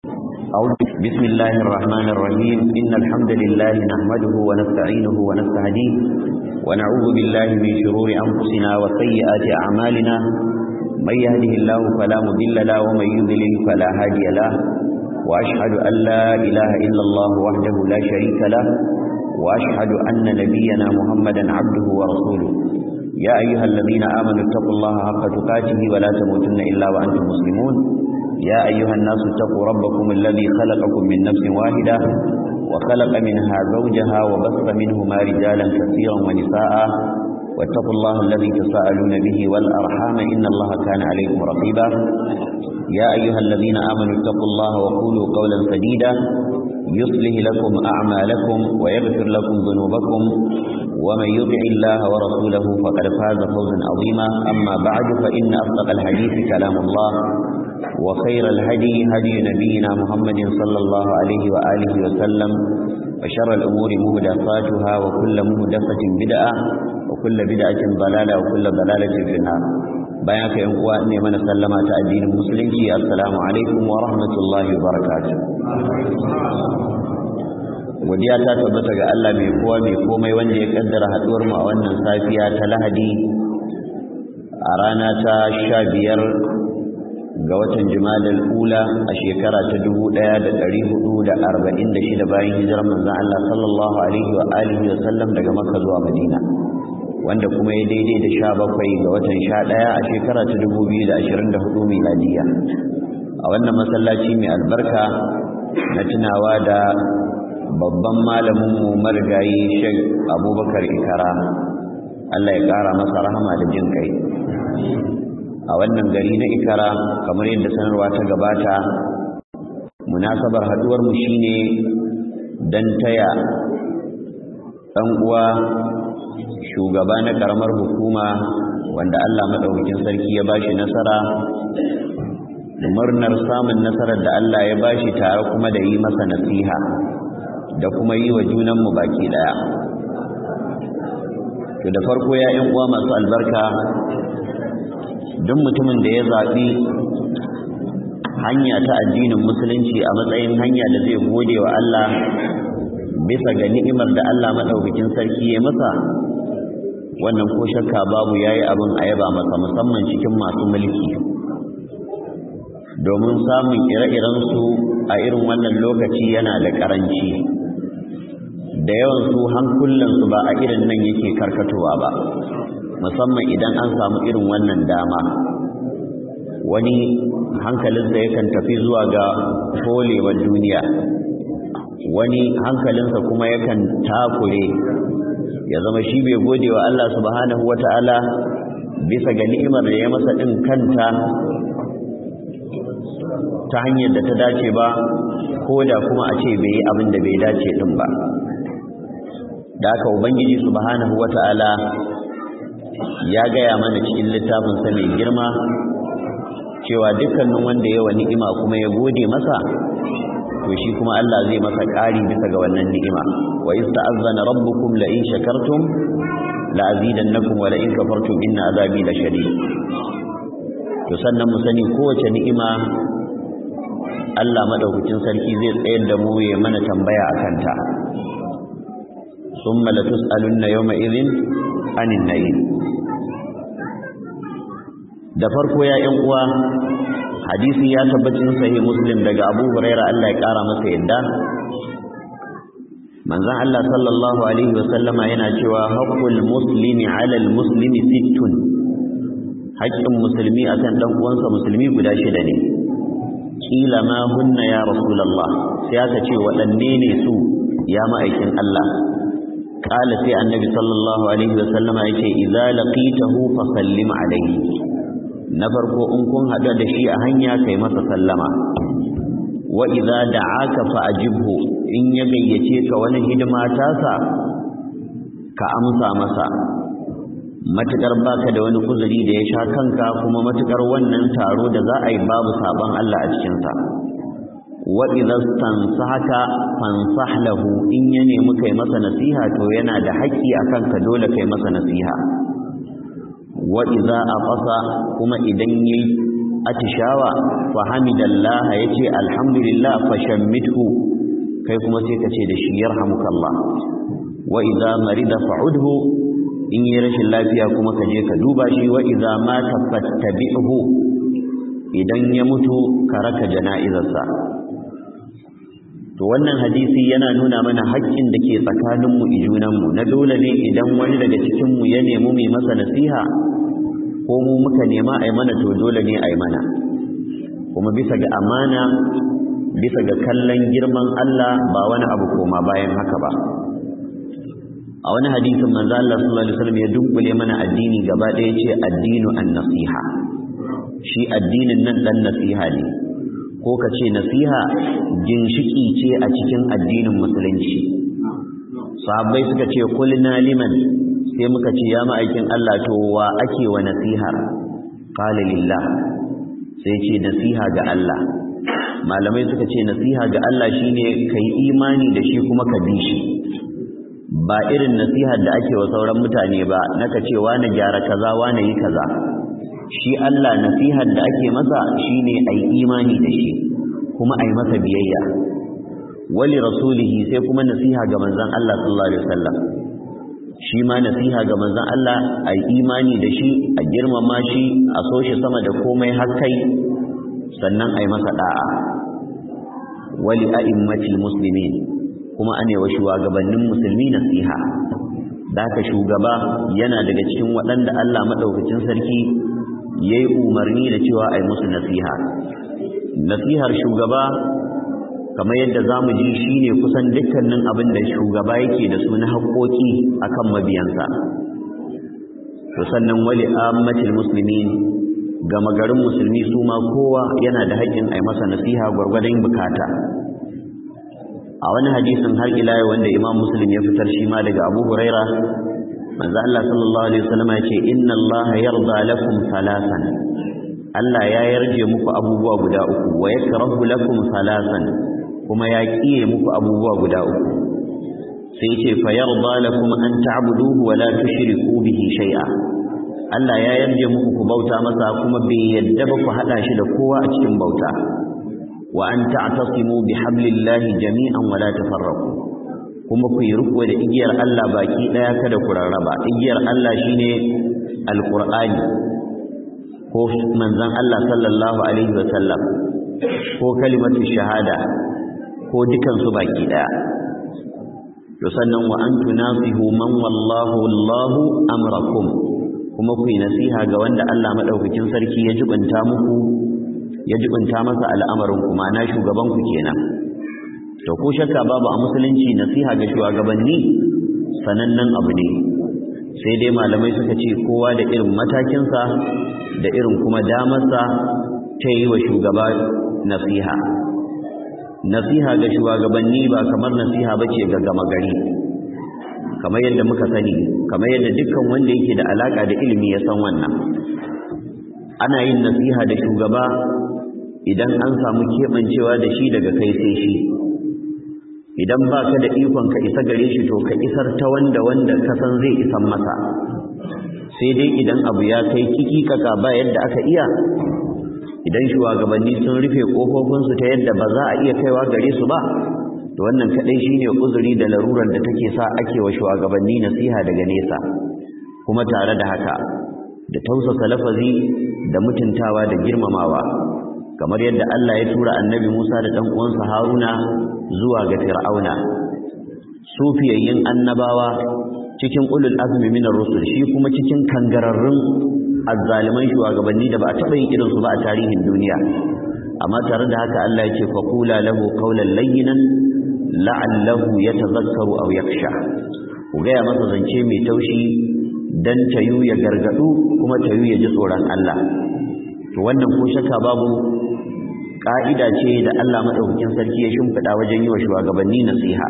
أعوذ بسم الله الرحمن الرحيم إن الحمد لله نحمده ونستعينه ونستهديه ونعوذ بالله من شرور أنفسنا وسيئات أعمالنا من يهده الله فلا مضل له ومن يضلل فلا هادي له وأشهد أن لا إله إلا الله وحده لا شريك له وأشهد أن نبينا محمدا عبده ورسوله يا أيها الذين آمنوا اتقوا الله حق تقاته ولا تموتن إلا وأنتم مسلمون يا أيها الناس اتقوا ربكم الذي خلقكم من نفس واحدة وخلق منها زوجها وبث منهما رجالا كثيرا ونساء واتقوا الله الذي تساءلون به والأرحام إن الله كان عليكم رقيبا يا أيها الذين آمنوا اتقوا الله وقولوا قولا سديدا يصلح لكم أعمالكم ويغفر لكم ذنوبكم ومن يطع الله ورسوله فقد فاز فوزا عظيما أما بعد فإن أصدق الحديث كلام الله وخير الهدي هدي نبينا محمد صلى الله عليه وآله وسلم وشر الأمور مهدفاتها وكل مهدفة بدعة وكل بدعة ضلالة وكل ضلالة في النار بياك ينقوى أني من سلم تأدين المسلمين السلام عليكم ورحمة الله وبركاته godiya ta tabbata ga Allah mai kowa mai komai wanda ya kaddara haduwar mu a wannan safiya ta Lahadi a rana ta sha biyar ga watan Jumadal Ula a shekara ta dubu ɗaya da ɗari hudu da arba'in da shida bayan hijirar manzon Allah sallallahu alaihi wa alihi wa sallam daga Makka zuwa Madina wanda kuma ya daidai da sha bakwai ga watan sha ɗaya a shekara ta dubu biyu da ashirin da hudu miladiya a wannan masallaci mai albarka na tunawa da babban malaminmu marigayi shek abubakar ikara Allah ya ƙara masa rahama da jin kai a wannan gari na ikara kamar yadda sanarwa ta gabata munasabar haduwarmu shine don taya ɗan uwa shugaba na ƙaramar hukuma wanda Allah maɗaukakin sarki ya bashi nasara murnar samun nasarar da Allah ya bashi tare kuma da yi masa nasiha da kuma yi wa junanmu baki daya to da farko ya yan uwa masu albarka duk mutumin da ya zaɓi hanya ta addinin musulunci a matsayin hanya da zai gode wa Allah bisa ga ni'imar da Allah madaukakin sarki ya masa wannan ko shakka babu yayi abin a yaba masa musamman cikin masu mulki domin samun ire-iren su a irin wannan lokaci yana da karanci da yawan su hankulansu ba a irin nan yake karkatowa ba musamman idan an samu irin wannan dama wani hankalinsa yakan tafi zuwa ga folewar duniya wani hankalinsa kuma yakan takure ya zama shi bai gode wa Allah subhanahu wata'ala bisa ga ni'imar da ya masa din kanta ta hanyar da ta dace ba ko da kuma a ce bai yi abin da bai dace din ba da haka ubangiji subhanahu wata'ala ya gaya mana cikin littafin sa mai girma cewa dukkanin wanda yawa ni'ima kuma ya gode masa to shi kuma Allah zai masa ƙari bisa ga wannan ni'ima wa ista'azzana rabbukum la in shakartum la azidannakum wa la in kafartum inna azabi la shadid to sannan mu sani kowace ni'ima Allah madaukakin sarki zai tsayar da mu ya mana tambaya akan ta ثم لتسألن يومئذ عن النعيم da farko ya ƴan uwa hadisi ya tabbacin sahih muslim daga Abu Hurairah Allah ya kara masa yadda manzon Allah sallallahu alaihi wasallama yana cewa haqqul muslimi 'ala al-muslimi sittun haƙƙin musulmi akan dan uwansa musulmi guda shida ne kila ma hunna ya rasulullah sai aka ce waɗanne ne su ya ma'aikin Allah kala sai annabi sallallahu alaihi wasallam yake idza laqitahu fa sallim alaihi na farko in kun hada da shi a hanya kai masa sallama wa idza da'aka fa ajibhu in ya gayyace ka wani hidima tasa ka amsa masa matukar baka da wani kuzuri da ya sha kanka kuma matukar wannan taro da za a yi babu sabon Allah a cikin sa wa idza stansahaka fansah lahu in ya nemi kai masa nasiha to yana da haƙƙi akan ka dole kai masa nasiha wa idza aqasa kuma idan yayi atishawa fa hamidallah yace alhamdulillah fa shammithu kai kuma sai ka ce da shi yarhamukallah wa idza marida fa'udhu in yi rashin lafiya kuma ka je ka duba shi wa idza mata fattabi'hu idan ya mutu ka raka jana'izarsa to wannan hadisi yana nuna mana haƙƙin da ke tsakaninmu ijunanmu na dole ne idan wani daga cikinmu ya nemi mai masa nasiha ko mu muka nema a mana to dole ne a mana kuma bisa ga amana bisa ga kallon girman Allah ba wani abu koma bayan haka ba a wani hadisin manzo Allah sallallahu alaihi wasallam ya dunkule mana addini gaba ɗaya ce addinu an-nasiha shi addinin nan dan nasiha ne ko ka ce nasiha ginshiki ce a cikin addinin musulunci sahabbai suka ce kulna liman sai muka ce ya ma'aikin Allah to wa ake wa nasihar qala lillah sai ce nasiha ga Allah malamai suka ce nasiha ga Allah shine kai imani da shi kuma ka bi shi ba irin nasihar da ake wa sauran mutane ba naka ce wani gyara kaza wani yi kaza shi Allah nasihar da ake masa shine ai imani da shi kuma ai masa biyayya wali rasulihi sai kuma nasiha ga manzon Allah sallallahu alaihi wasallam shi ma nasiha ga manzon Allah ai imani da shi a girmama shi a so shi sama da komai har kai sannan ai masa da'a wali a'immatil muslimin kuma ane wa shugabannin musulmi nasiha da haka shugaba yana daga cikin waɗanda Allah madaukakin sarki ya yi umarni da cewa a yi musu nasiha nasihar shugaba kamar yadda za mu ji shi ne kusan dukkanin abin da shugaba yake da su na haƙoƙi a kan mabiyansa to sannan wali ammatil musulmi gama garin musulmi su ma kowa yana da haƙƙin a yi masa nasiha gwargwadon bukata a wani hadisin har ila wanda imam muslim ya fitar shi ma daga abu huraira manzo Allah sallallahu alaihi wasallam ya ce inna Allah yarda lakum thalathan Allah ya yarje muku abubuwa guda uku wa yakrahu lakum thalathan kuma ya kiye muku abubuwa guda uku sai ce fa yarda lakum an ta'buduhu wa la tushriku bihi shay'a Allah ya yarje muku ku bauta masa kuma bai yadda ba ku hada shi da kowa a cikin bauta wa an ta'tasimu bihablillahi jami'an wa la tafarraqu kuma ku yi riko da igiyar Allah baki daya kada ku rarraba igiyar Allah shine alqur'ani ko manzon Allah sallallahu alaihi wa sallam ko kalimatu shahada ko dukan su baki daya to sannan wa an tunasihu man wallahu Allahu amrakum kuma ku yi nasiha ga wanda Allah madaukakin sarki ya jibanta muku ya jibanta masa al'amarin ku ma'ana shugaban ku kenan to ko shakka babu a musulunci nasiha ga shugabanni sanannen abu ne sai dai malamai suka ce kowa da irin matakinsa da irin kuma damarsa ta yi wa shugaba nasiha nasiha ga shugabanni ba kamar nasiha ba ce ga gama gari kamar yadda muka sani kamar yadda dukkan wanda yake da alaka da ilimi ya san wannan ana yin nasiha da shugaba idan an samu keɓancewa da shi daga kai sai shi idan ba ka da ikon ka isa gare shi to ka isar ta wanda wanda ka san zai isan masa sai dai idan abu ya kai kiki kaka ba yadda aka iya idan shugabanni sun rufe kofofinsu ta yadda ba za a iya kaiwa gare su ba to wannan kadai shine uzuri da larurar da take sa ake wa shugabanni nasiha daga nesa kuma tare da haka da tausasa lafazi da mutuntawa da girmamawa kamar yadda Allah ya tura annabi Musa da ɗan uwansa Haruna zuwa ga Fir'auna sufiyayyin annabawa cikin ulul azmi min ar-rusul shi kuma cikin kangararrun azzaliman shugabanni da ba a taɓa yin irin su ba a tarihin duniya amma tare da haka Allah ya ce faqula lahu qawlan layyinan la'allahu yatadhakkaru aw yakhsha ku ga masa zance mai taushi dan tayu ya gargadu kuma tayu ya ji tsoron Allah to wannan ko shakka babu ka'ida ce da Allah madaukakin sarki ya shimfida wajen yi wa shugabanni nasiha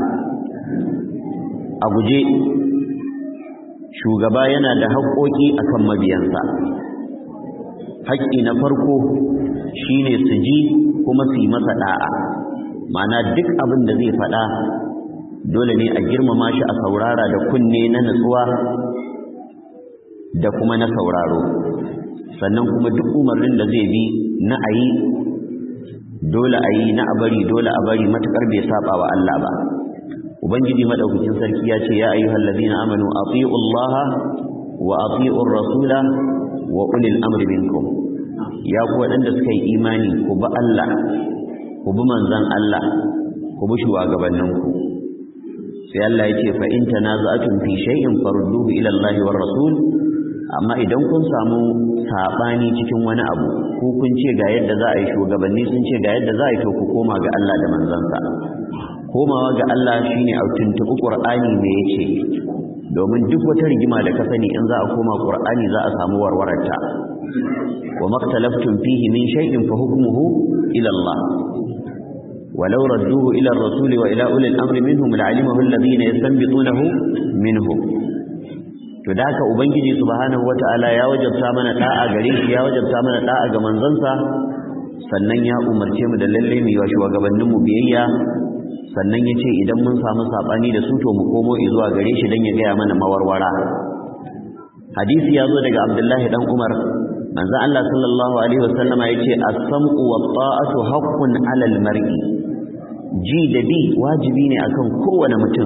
a guje shugaba yana da haƙoƙi akan mabiyansa haƙƙi na farko shine su ji kuma su yi masa da'a ma'ana duk abin da zai faɗa dole ne a girmama shi a saurara da kunne na nutsuwa da kuma na sauraro sannan kuma duk umarnin da zai bi na ayi dole ayi na abari dole a bari matakar bai saba wa Allah ba ubangiji madaukakin sarki ya ce ya ayyuhal ladina amanu atiiu Allah wa atiiu rasula wa ulil amri minkum ya ku wadanda suka yi imani ku bi Allah ku bi manzon Allah ku bi shugabanninku sai Allah ya ce fa in tanaza'tum fi shay'in farudduhu ila Allah war rasul amma idan kun samu sabani cikin wani abu ko kun ce ga yadda za a yi shugabanni sun ce ga yadda za a yi to ku koma ga Allah da manzansa komawa ga Allah shine a tuntubi Qur'ani me yace domin duk wata rigima da ka sani in za a koma Qur'ani za a samu warwararta wa maktalaftum fihi min shay'in fa hukmuhu ila Allah ولو ردوه إلى الرسول وإلى أولي الأمر منهم لعلمه الذين يستنبطونه منهم to da haka ubangiji subhanahu wataala ya wajabta mana da'a gare shi ya wajabta mana da'a ga manzansa sannan ya umarce mu da lalle mu yi shugabannin mu biyayya sannan yace idan mun samu sabani da su to mu komo zuwa gare shi dan ya gaya mana mawarwara hadisi ya zo daga Abdullahi dan Umar manzo Allah sallallahu alaihi wasallama yace as-sam'u wat-ta'atu haqqun 'ala al-mar'i ji da bi wajibi ne akan kowane mutum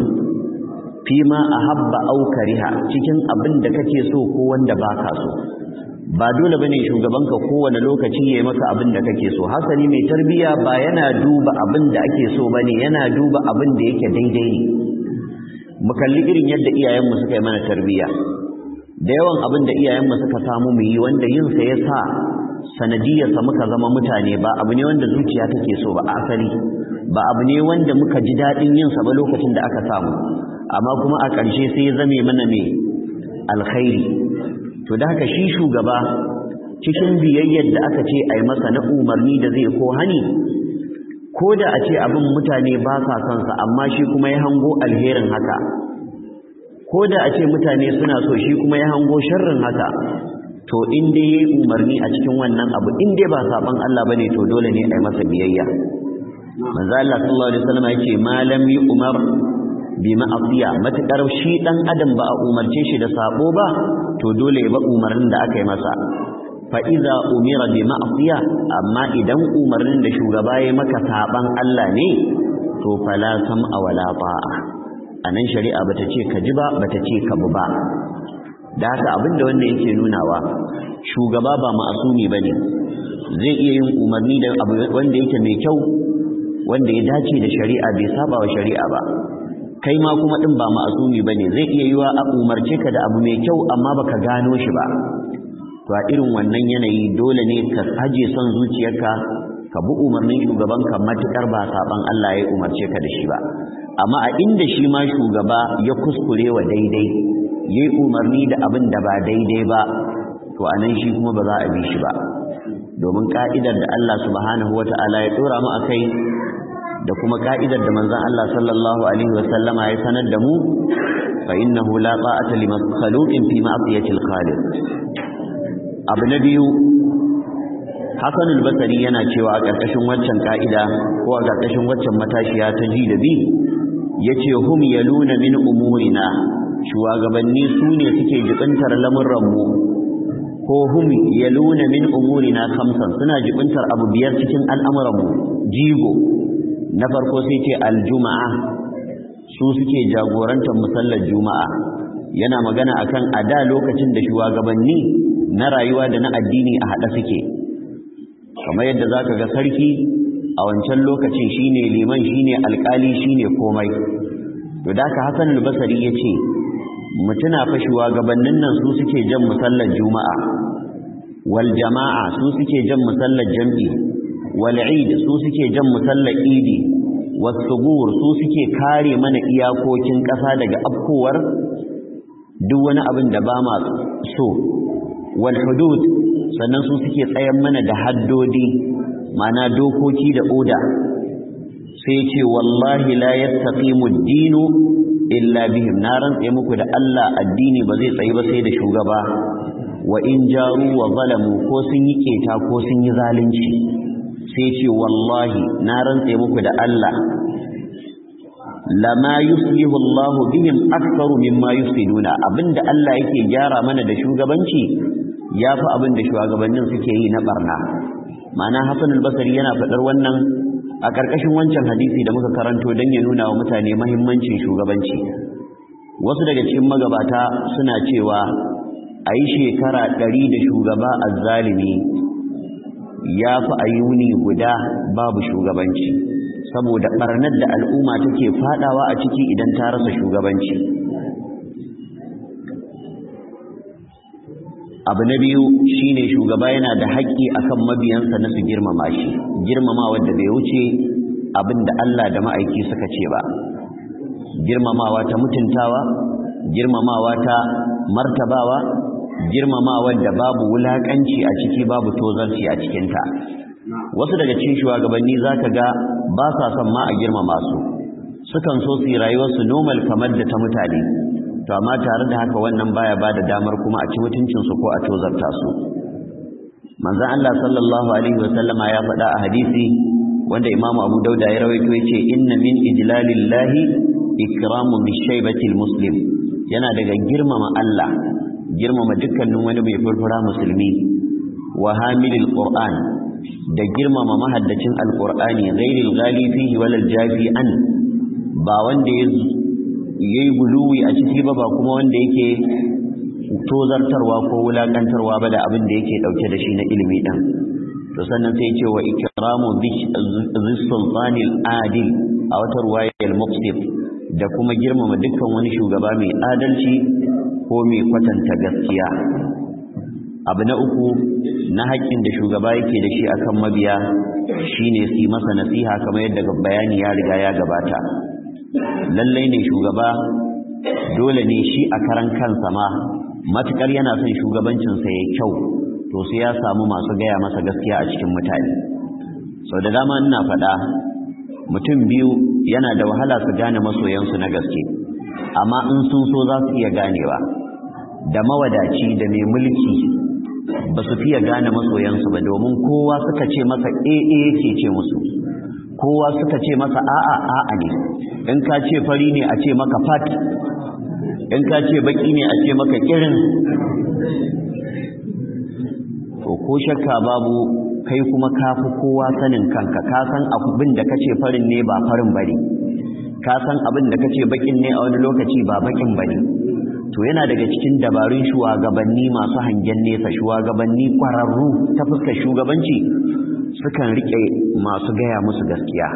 fima ahabba aw kariha cikin abin da kake so ko wanda baka so ba dole bane shugabanka kowane lokaci yayi maka abin da kake so hasali mai tarbiya ba yana duba abin da ake so bane yana duba abin da yake daidai ne mu kalli irin yadda iyayenmu suka yi mana tarbiya da yawan abin da iyayenmu suka samu mu yi wanda yin sa yasa sanadiyarsa muka zama mutane ba abu ne wanda zuciya take so ba asali ba abu ne wanda muka ji daɗin yin sa ba lokacin da aka samu amma kuma a ƙarshe sai ya zame mana mai alkhairi to da haka shi shugaba cikin biyayyar da aka ce a yi masa na umarni da zai ko hani ko da a ce abin mutane ba sa son sa amma shi kuma ya hango alherin haka ko da a ce mutane suna so shi kuma ya hango sharrin haka to in dai yayi umarni a cikin wannan abu in dai ba saban Allah bane to dole ne a yi masa biyayya manzo Allah sallallahu alaihi wasallam yace malam yi umar bi ma'asiya matakar shi dan adam ba a umarce shi da sabo ba to dole ya ba umarnin da aka yi masa fa iza umira bi ma'asiya amma idan umarnin da shugaba ya maka saban Allah ne to fala sam'a wala ta'a anan shari'a bata ce ka ji ba bata ce ka bi ba da haka abinda wannan yake nunawa shugaba ba ma'asumi bane zai iya yin umarni da abu wanda yake mai kyau wanda ya dace da shari'a bai saba wa shari'a ba kai ma kuma din ba ma'asumi bane zai iya yiwa a umarce ka da abu mai kyau amma baka gano shi ba to a irin wannan yanayi dole ne ka haje son zuciyarka ka bi umarnin shugabanka matukar ba saban Allah ya umarce ka da shi ba amma a inda shi ma shugaba ya kuskure wa daidai yayi umarni da abin da ba daidai ba to anan shi kuma ba za a bi shi ba domin ka'idar da Allah subhanahu wata'ala ya dora mu akai da kuma ka'idar da manzon Allah sallallahu alaihi wasallama ya sanar da mu fa innahu la ta'ata li makhluqin fi ma'siyati al-khaliq abu na biyu Hassan al-Basri yana cewa a ƙarƙashin waccan ka'ida ko a ƙarƙashin waccan matashiya ta ji da bi yace hum yaluna min umurina shugabanni su ne suke jibintar lamurranmu ko hum yaluna min umurina khamsan suna jibintar abu biyar cikin al'amuranmu jigo na farko sai ce aljuma'a su suke jagorantar musallar juma'a yana magana akan a da lokacin da shugabanni na rayuwa da na addini a haɗa suke kamar yadda zaka ga sarki a wancan lokacin shine liman shine alkali shine komai to da ka Hassan al-Basri yace mutuna fa shugabannin nan su suke jan musallar juma'a wal jama'a su suke jan musallar jam'i wal eid su suke jan musallar idi was subur su suke kare mana iyakokin ƙasa daga afkowar duk wani abin da ba ma so wal hudud sannan su suke tsayan mana da haddodi mana dokoki da oda sai ce wallahi la yastaqimu ad-dinu illa bihim na rantse muku da Allah addini ba zai tsayi ba sai da shugaba wa in jaru wa zalamu ko sun yi keta ko sun yi zalunci sai ce wallahi na rantse muku da Allah lama yuslihu Allahu bihim aktharu mimma yufsiduna abinda Allah yake gyara mana da shugabanci ya fi abin da shugabannin suke yi na barna ma'ana hassan albasari yana faɗar wannan a ƙarƙashin wancan hadisi da muka karanto don ya nuna wa mutane mahimmancin shugabanci wasu daga cikin magabata suna cewa a yi shekara ɗari da shugaba azzalimi ya fi a yi wuni guda babu shugabanci saboda ɓarnar da al'umma take faɗawa a ciki idan ta rasa shugabanci abu na biyu shine shugaba yana da haƙƙi akan mabiyansa na su girmama shi girmama wanda bai wuce abin da Allah da ma'aiki suka ce ba girmamawa ta mutuntawa girmamawa ta martabawa girmamawa da babu wulakanci a ciki babu tozarci a cikinta wasu daga cikin shugabanni zaka ga ba sa son ma a girmama su sukan so su yi rayuwarsu normal kamar da ta mutane to amma tare da haka wannan baya ba da damar kuma a ci mutuncinsu ko a tozarta su manzon Allah sallallahu alaihi wasallama ya faɗa a hadisi wanda imamu abu dauda ya rawaito ya ce inna min ijlalillahi ikramu bishaibatil muslim yana daga girmama Allah girmama dukkanin wani mai furfura musulmi wa hamilil qur'an da girmama mahaddacin alqur'ani ghairil ghali fihi walal jafi an ba wanda ya yayi guluwi a ciki ba ba kuma wanda yake tozartarwa ko wulakantarwa ba da abin da yake dauke da shi na ilimi din to sannan sai ce wa ikramu dhis sultanil adil a wata ruwayar muqsit da kuma girmama dukkan wani shugaba mai adalci ko mai kwatanta gaskiya abu na uku na haƙƙin da shugaba yake da shi akan mabiya shine su yi masa nasiha kamar yadda bayani ya riga ya gabata lallai ne shugaba dole ne shi a karan kansa ma matukar yana son shugabancinsa ya kyau to sai ya samu masu gaya masa gaskiya a cikin mutane sau da dama ina faɗa mutum biyu yana da wahala su gane masoyansu na gaske amma in sun so za su iya ganewa da mawadaci da mai mulki ba su fiye gane masoyansu ba domin kowa suka ce masa ee yake ce musu kowa suka ce masa a'a a'a ne in ka ce fari ne a ce maka fat in ka ce baki ne a ce maka kirin to ko shakka babu kai kuma kafi kowa sanin kanka ka san abin da kace farin ne ba farin bane ka san abin da kace bakin ne a wani lokaci ba bakin bane to yana daga cikin dabarun shugabanni masu hangen nesa shugabanni kwararru ta fuskar shugabanci sukan rike masu gaya musu gaskiya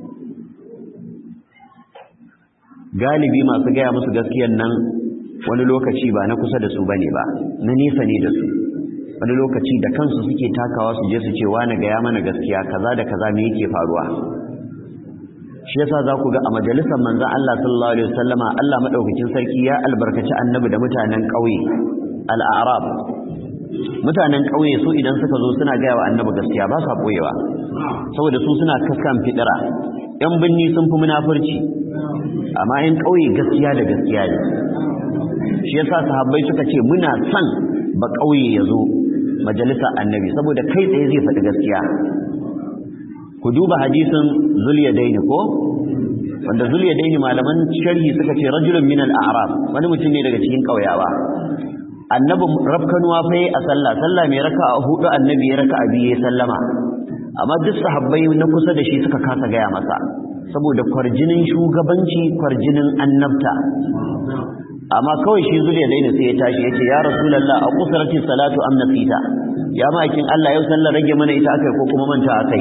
galibi masu gaya musu gaskiyan nan wani lokaci ba na kusa da su bane ba na nesa ne da su wani lokaci da kansu suke takawa su je su ce wani gaya mana gaskiya kaza da kaza me yake faruwa shi yasa za ku ga a majalisar manzon Allah sallallahu alaihi wasallama Allah madaukakin sarki ya albarkaci annabi da mutanen ƙauye al-a'rab mutanen ƙauye su idan suka zo suna gaya wa annabi gaskiya ba sa boyewa saboda su suna kaskan fidira yan binni sun fi munafurci amma yan ƙauye gaskiya da gaskiya ne shi yasa sahabbai suka ce muna son ba ƙauye ya zo majalisar annabi saboda kai tsaye zai faɗi gaskiya ku duba hadisin zuliyadaini ko wanda zuliyadaini malaman sharhi suka ce rajulun min al-a'rab wani mutum ne daga cikin ƙauyawa annabi rafkanuwa fa a sallah sallah mai raka'a hudu annabi ya raka'a biye sallama amma duk sahabbai na kusa da shi suka kasa gaya masa saboda kwarjinin shugabanci kwarjinin annabta amma kawai shi zuriya daina sai ya tashi ya ce ya rasulallah a kusurati salatu am nasita ya ma'aikin Allah yau sallar rage mana ita akai ko kuma manta akai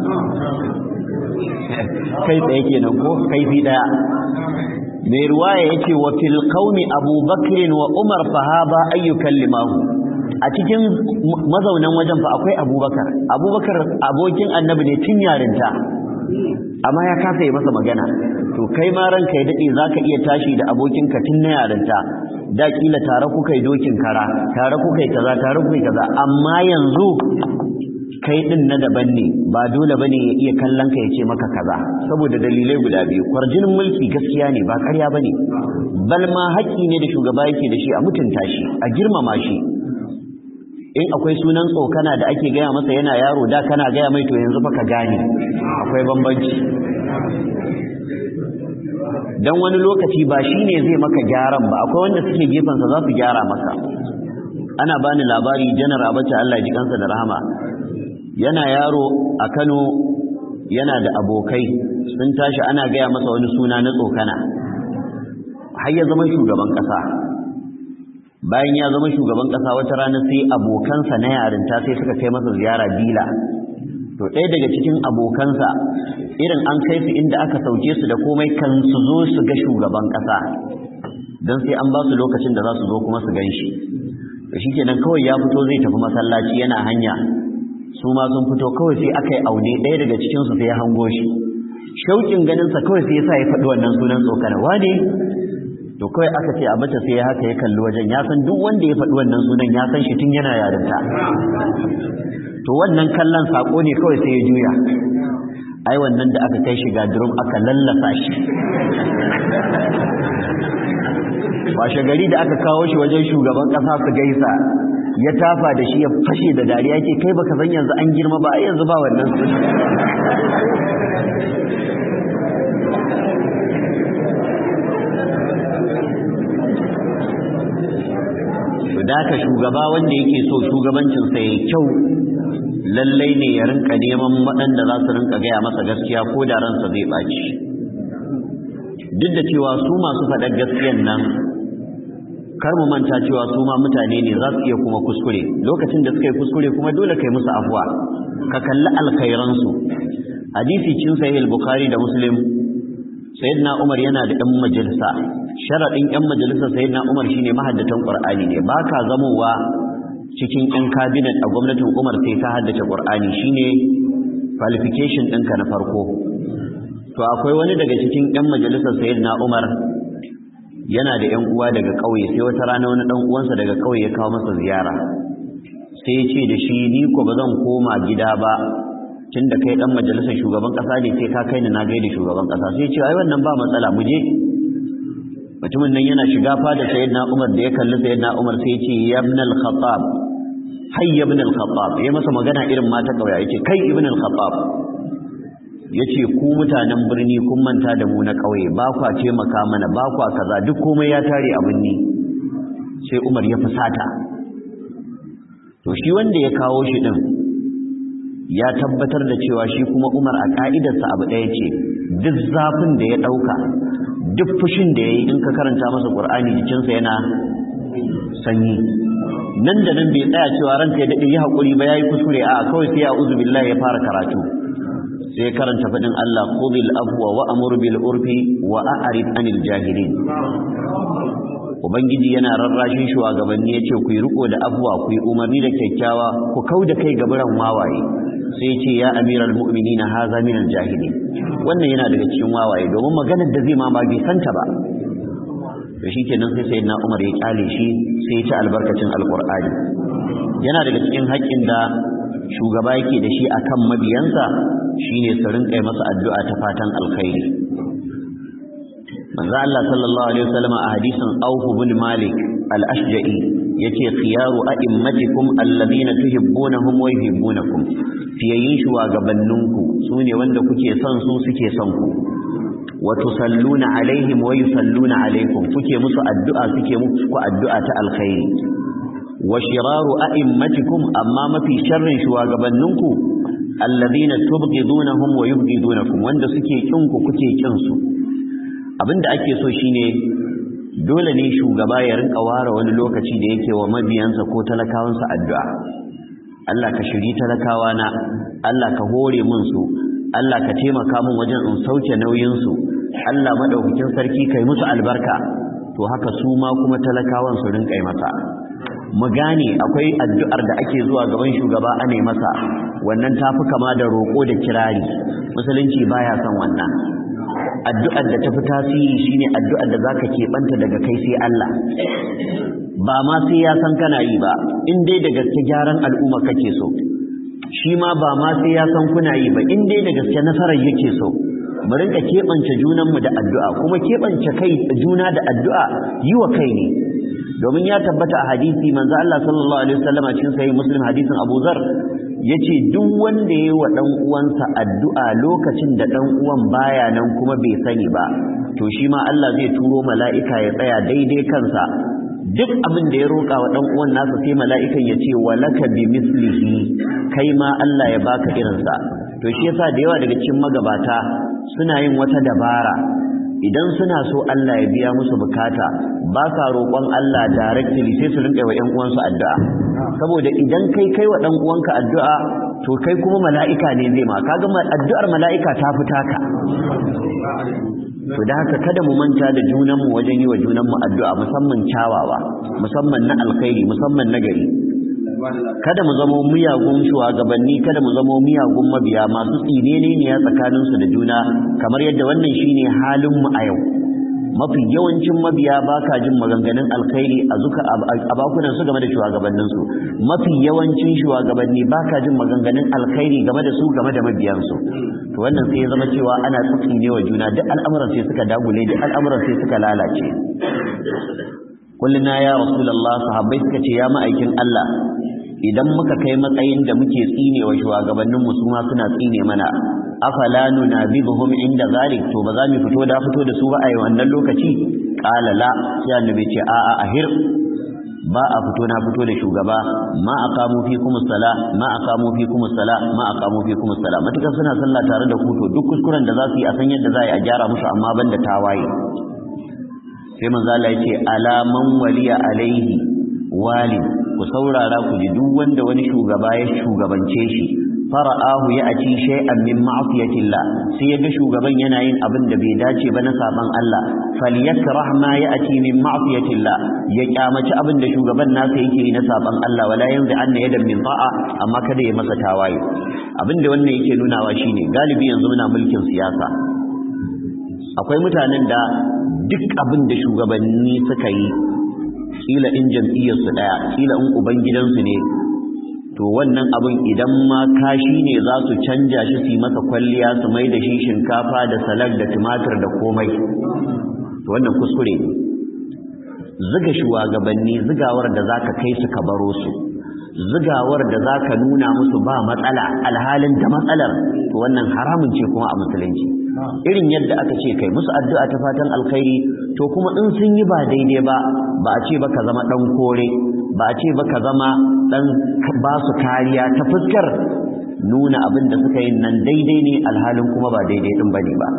kai tsaye kenan ko kaifi daya mai ruwaya yace wa fil qaumi abubakr wa umar fahaba ayyukan limahu a cikin mazaunan wajen fa akwai abubakar abubakar abokin annabi ne tun yarinta amma ya kasa yi masa magana to kai ma ranka ya dade zaka iya tashi da abokinka tun na yarinta da kila tare kuka yi dokin kara tare kuka yi kaza tare kuka yi kaza amma yanzu kai din na daban ne ba dole bane ya iya kallon ka ya ce maka kaza saboda dalilai guda biyu kwarjinin mulki gaskiya ne ba ƙarya bane bal ma haƙƙi ne da shugaba yake da shi a mutunta shi a girmama shi in akwai sunan tsokana da ake gaya masa yana yaro da kana gaya mai to yanzu fa ka gane akwai bambanci dan wani lokaci ba shine zai maka gyaran ba akwai wanda suke gefensa za su gyara maka ana bani labari janar abacha Allah ya ji kansa da rahama yana yaro a Kano yana da abokai sun tashi ana gaya masa wani suna na tsokana har ya zama shugaban kasa bayan ya zama shugaban kasa wata rana sai abokansa na yarinta sai suka kai masa ziyara bila to ɗaya daga cikin abokansa irin an kai su inda aka sauke su da komai kan su zo su ga shugaban kasa don sai an ba su lokacin da za su zo kuma su gan shi da shi kenan kawai ya fito zai tafi masallaci yana hanya su ma sun fito kawai sai aka yi aune ɗaya daga cikinsu sai ya hango shi shauƙin ganinsa kawai sai ya sa ya faɗi wannan sunan tsokana wane to kawai aka ce a mace sai ya haka ya kalli wajen ya san duk wanda ya faɗi wannan sunan ya san shi tun yana yarinta to wannan kallon saƙo ne kawai sai ya juya ai wannan da aka kai shi ga drum aka lallasa shi washe gari da aka kawo shi wajen shugaban kasa su gaisa ya tafa da shi ya fashe da dariya ke kai baka san yanzu an girma ba yanzu ba wannan su da ka shugaba wanda yake so shugabancinsa ya kyau lallai ne ya rinka neman waɗanda za su rinka gaya masa gaskiya ko da ransa zai ɓaci duk da cewa su masu faɗar gaskiyan nan kar mu manta cewa su ma mutane ne za su iya kuma kuskure lokacin da suka yi kuskure kuma dole kai musu afuwa ka kalli alkhairansu hadisi cin sahih al-bukhari da muslim sayyidina umar yana da ɗan majalisa sharadin ɗan majalisa sayyidina umar shine mahaddatan qur'ani ne baka zamowa cikin ɗan cabinet a gwamnatin umar sai ka haddace qur'ani shine qualification ɗinka na farko to akwai wani daga cikin ɗan majalisar sayyidina umar yana da ‘yan uwa daga ƙauye sai wata rana wani ɗan uwansa daga ƙauye ya kawo masa ziyara sai ya ce da shi ni ko ba zan koma gida ba tun da kai ɗan majalisar shugaban ƙasa ne sai ka kai ni na gaida shugaban ƙasa sai ya ce ai wannan ba matsala mu je mutumin nan yana shiga fada sayyidina umar da ya kalli sayyidina umar sai ya ce ya ibn al-khattab hay ya ibn al-khattab ya masa magana irin mata ƙauye ya ce kai ibn al-khattab ya ce ku mutanen birni kun manta da mu na ƙauye ba kwa taimaka mana ba kwa kaza duk komai ya tare a birni sai umar ya fusata to shi wanda ya kawo shi ɗin ya tabbatar da cewa shi kuma umar a ƙa'idarsa abu ɗaya ce duk zafin da ya ɗauka duk fushin da ya yi in ka karanta masa ƙur'ani jikinsa yana sanyi nan da nan bai tsaya cewa ranka ya daɗe yi haƙuri ba ya yi kuskure a kawai sai ya uzu billahi ya fara karatu sai karanta faɗin Allah khudhil afwa wa amur bil urfi wa a'rid anil jahilin ubangiji yana rarrashin shugabanni yace ku yi riko da afwa ku yi umarni da kyakkyawa ku kauda kai gaburan wawaye sai yace ya amiral mu'minin haza min al jahilin wannan yana daga cikin wawaye domin maganar da zai ma ba bai santa ba to shikenan sai sayyidina Umar ya kyale shi sai ya ci albarkacin alqur'ani yana daga cikin haƙƙin da shugaba yake da shi akan mabiyansa shine su rinƙa masa addu'a ta fatan alkhairi manzo Allah sallallahu alaihi wasallam a hadisin Auf bin Malik al-Ashja'i yace khiyaru a'immatikum alladhina tuhibbunahum wa yuhibbunakum fiyayin shugabanninku sune wanda kuke son su suke son ku wa tusalluna alaihim wa yusalluna alaikum kuke musu addu'a suke muku addu'a ta alkhairi wa shiraru a'immatikum amma mafi sharrin shugabanninku alladhina tubghidunahum wa yubghidunakum wanda suke kinku kuke kin su abinda ake so shine dole ne shugaba ya rinka ware wani lokaci da yake wa mabiyansa ko talakawansa addu'a Allah ka shiri talakawa na Allah ka hore mun su Allah ka taimaka mun wajen in sauke nauyin su Allah madaukakin sarki kai musu albarka to haka su ma kuma talakawan su rinka masa mu gane akwai addu'ar da ake zuwa gaban shugaba ane masa wannan tafi kama da roƙo da kirari musulunci baya son wannan addu'ar da tafi tasiri shine addu'ar da zaka keɓanta daga kai sai Allah ba ma sai ya san kana yi ba in dai da gaske gyaran al'umma kake so shi ma ba ma sai ya san kuna yi ba in dai da gaske nasarar yake so mu rinka keɓance junanmu da addu'a kuma keɓance kai juna da addu'a yi wa kai ne domin ya tabbata a hadisi manzo Allah sallallahu alaihi wasallam cikin sahih muslim hadisin Abu Zar yace duk wanda yayi wa dan uwansa addu'a lokacin da dan uwan baya nan kuma bai sani ba to shi ma Allah zai turo mala'ika ya tsaya daidai kansa duk abin da ya roƙa wa ɗan uwan nasa sai mala'ikan ya ce walaka bi mislihi kai ma Allah ya baka irinsa to shi yasa da yawa daga cikin magabata suna yin wata dabara idan suna so Allah ya biya musu bukata ba sa roƙon Allah directly sai su rinƙa wa ƴan uwansu addu'a saboda idan kai kai wa ɗan uwanka addu'a to kai kuma mala'ika ne zai ma kaga addu'ar mala'ika ta fita ka to da haka kada mu manta da junanmu wajen yi wa junanmu addu'a musamman kyawawa musamman na alkhairi musamman na gari kada mu zama miyagun shugabanni kada mu zama miyagun mabiya masu tsinene ne ya tsakaninsu da juna kamar yadda wannan shine halin mu a yau mafi yawancin mabiya ba ka jin maganganun alkhairi a zuka a bakunan su game da shugabannin su mafi yawancin shugabanni ba ka jin maganganun alkhairi game da su game da mabiyansu to wannan sai ya zama cewa ana tsine wa juna duk al'amuran sai suka dagule duk al'amuran sai suka lalace kulluna ya rasulullah sahabbai suka ce ya ma'aikin Allah idan muka kai matsayin da muke tsine wa shugabannin mu su ma suna tsine mana afala nunabibuhum inda zalik to ba za mu fito da fito da su ba a wannan lokaci qala la sai annabi ce a a ahir ba a fito na fito da shugaba ma aqamu fikum sala ma aqamu fikum sala ma aqamu fikum sala matukan suna sallah tare da ku to duk kuskuren da za su yi a san yadda za a yi a gyara musu amma banda tawaye sai manzo Allah ya ce ala man waliya alaihi wali ku saurara ku ji duk wanda wani shugaba ya shugabance shi fara'ahu ya aci shay'an min ma'siyatillah sai yaga shugaban yana yin abin da bai dace ba na saban Allah falyakrah ma ya aci min ma'siyatillah ya kyamaci abin da shugaban nasa yake yi na saban Allah wala yanzu anna yadan min ta'a amma kada ya masa tawaye abin da wannan yake nunawa shine galibi yanzu muna mulkin siyasa akwai mutanen da duk abin da shugabanni suka yi kila in jam'iyyarsu ɗaya kila in ubangidansu ne to wannan abin idan ma kashi ne za su canja shi su yi masa kwalliya su mai da shi shinkafa da salak da tumatir da komai to wannan kuskure ne ziga shugabanni zigawar da za ka kai su ka baro su zigawar da za ka nuna musu ba matsala alhalin da matsalar to wannan haramun ce kuma a musulunci irin yadda aka ce kai musu addu'a ta fatan alkhairi to kuma in sun yi ba daidai ba ba a ce ba ka zama dan kore ba a ce ba ka zama dan ba su kariya ta fuskar nuna abin da suka yi nan daidai ne alhalin kuma ba daidai din bane ba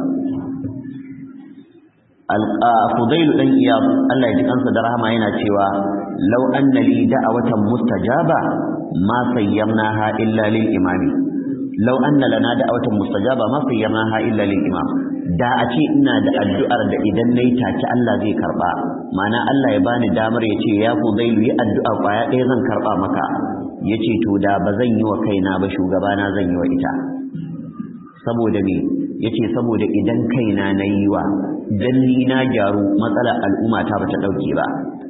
Fudailu dan Iyad Allah ya ji kansa da rahama yana cewa law anna li da'awatan mustajaba ma sayyamnaha illa lil imami law anna lana da'awatan mustajaba ma sayyamnaha illa lil imam da a ce ina da addu'ar da idan nayi take Allah zai karba mana Allah ya bani damar ya ce ya Fudailu yi addu'a kwaya ɗaya zan karba maka yace to da ba zan yi wa kaina ba shugabana zan yi wa ita saboda me yace saboda idan kaina na yi wa dan ni na gyaru matsalar al'umma ta bata dauke ba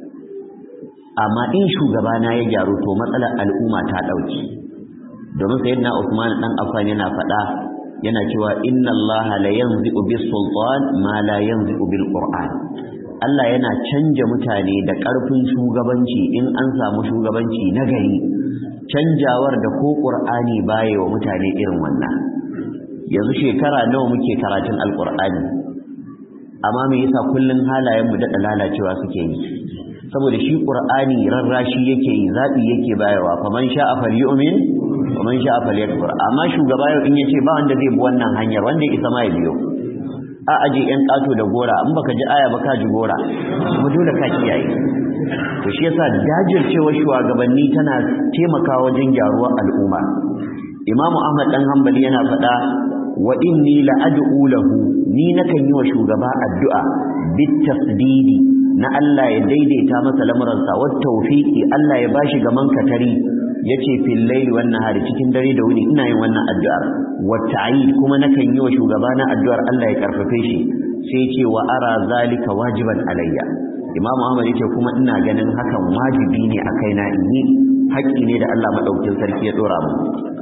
amma in shugabana ya gyaru to matsalar al'umma ta dauke domin sayyidina Usman dan Affan yana faɗa yana cewa inna Allah la yanzi'u bis sultan ma la yanzi'u bil qur'an Allah yana canja mutane da ƙarfin shugabanci in an samu shugabanci na gari canjawar da ko qur'ani baya wa mutane irin wannan yanzu shekara nawa muke karatun alqur'ani amma me yasa kullun halayen mu daɗa lalacewa suke yi saboda shi qur'ani rarrashi yake yi zabi yake bayarwa faman sha'a falyu'min waman sha'a falyakfur amma shugaba yau in yace ba wanda zai bi wannan hanyar wanda ya isa ma ya biyo a aje yan kato da gora in baka ji aya ba ka ji gora kuma dole ka kiyaye to shi yasa jajircewa shugabanni tana taimakawa wajen gyaruwar al'umma imamu ahmad dan hanbali yana faɗa wa inni la'ad'u lahu ni nakan yi wa shugaba addu'a bit tasdidi na Allah ya daidaita masa lamuransa wa tawfiqi Allah ya bashi gaman katari yace fil layli wan nahari cikin dare da wuni ina yin wannan addu'ar wa ta'id kuma nakan yi wa shugaba na addu'ar Allah ya karfafe shi sai yace wa ara zalika wajiban alayya Imam Ahmad yace kuma ina ganin hakan wajibi ne a kaina in yi haƙƙi ne da Allah madaukakin sarki ya dora mu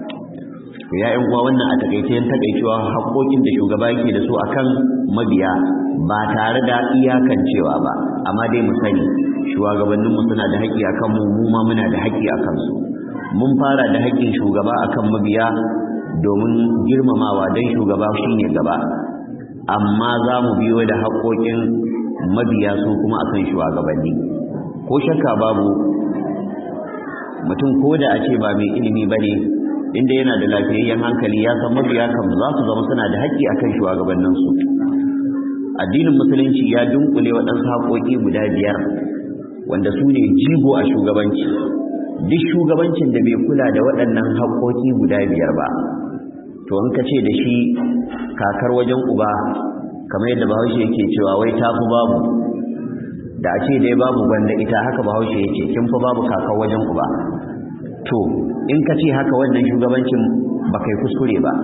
ya yan uwa wannan a takaice yan takaicewa haƙoƙin da shugaba yake da su akan mabiya ba tare da iyakancewa ba amma dai mu sani shugabanninmu suna da haƙƙi akan mu mu ma muna da haƙƙi akan su mun fara da haƙƙin shugaba akan mabiya domin girmamawa dan shugaba shine gaba amma za mu biyo da haƙoƙin mabiya su kuma akan shugabanni ko shakka babu mutum ko da a ce ba mai ilimi ba ne inda yana da lafiyayyen hankali ya san mabiya kan za su zama suna da haƙƙi akan shugabanninsu addinin musulunci ya dunkule waɗansu haƙoƙi guda biyar wanda su ne jigo a shugabanci duk shugabancin da bai kula da waɗannan haƙoƙi guda biyar ba to in ka ce da shi kakar wajen uba kamar yadda bahaushe yake cewa wai ta fi babu da a ce dai babu gwanda ita haka bahaushe ya ce kin fi babu kakar wajen uba to in ka ce haka wannan shugabancin ba kai kuskure ba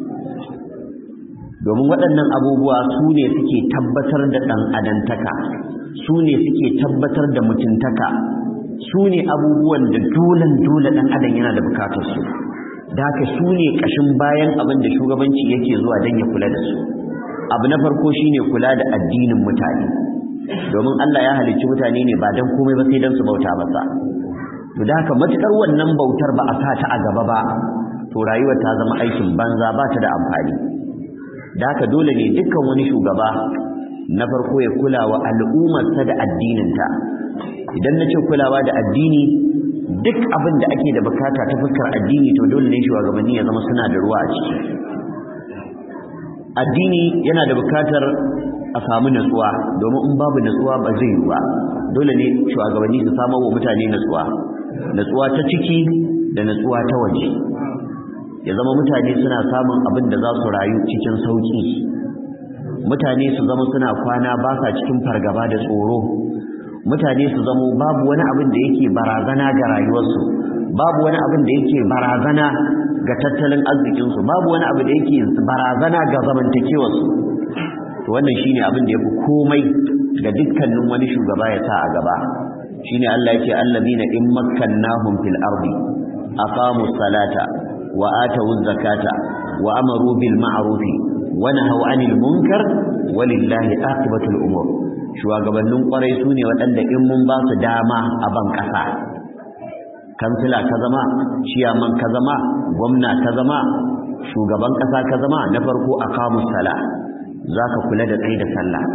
domin waɗannan abubuwa su ne suke tabbatar da ɗan adantaka su ne suke tabbatar da mutuntaka su ne abubuwan da dolen dole ɗan adam yana da bukatar su da haka su ne ƙashin bayan abin da shugabanci yake zuwa don ya kula da su abu na farko shine kula da addinin mutane domin Allah ya halicci mutane ne ba don komai ba sai don su bauta masa to da haka matukar wannan bautar ba a sa ta a gaba ba to rayuwar ta zama aikin banza ba ta da amfani da haka dole ne dukkan wani shugaba na farko ya kula wa al'ummarsa da addininta idan na ce kulawa da addini duk abin da ake da bukata ta fuskar addini to dole ne shugabanni ya zama suna da ruwa a ciki addini yana da bukatar a samu natsuwa domin in babu natsuwa ba zai yi ba dole ne shugabanni su samar wa mutane natsuwa natsuwa ta ciki da natsuwa ta waje ya zama mutane suna samun abin da za su rayu cikin sauki mutane su zama suna kwana ba sa cikin fargaba da tsoro mutane su zama babu wani abin da yake barazana ga rayuwarsu babu wani abin da yake barazana ga tattalin arzikinsu babu wani abu da yake barazana ga zamantakewarsu to wannan shine abin da yafi komai ga dukkanin wani shugaba ya sa a gaba shine Allah yake allazina in makkannahum fil ardi aqamu salata wa atu zakata wa amaru bil ma'ruf wa nahaw 'anil munkar walillahi aqibatul umur shugabannin kwarai sune waɗanda in mun ba su dama a ban ƙasa kansila ka zama ciyaman ka zama gwamna ka zama shugaban ƙasa ka zama na farko aqamu sala zaka kula da tsayi da sallah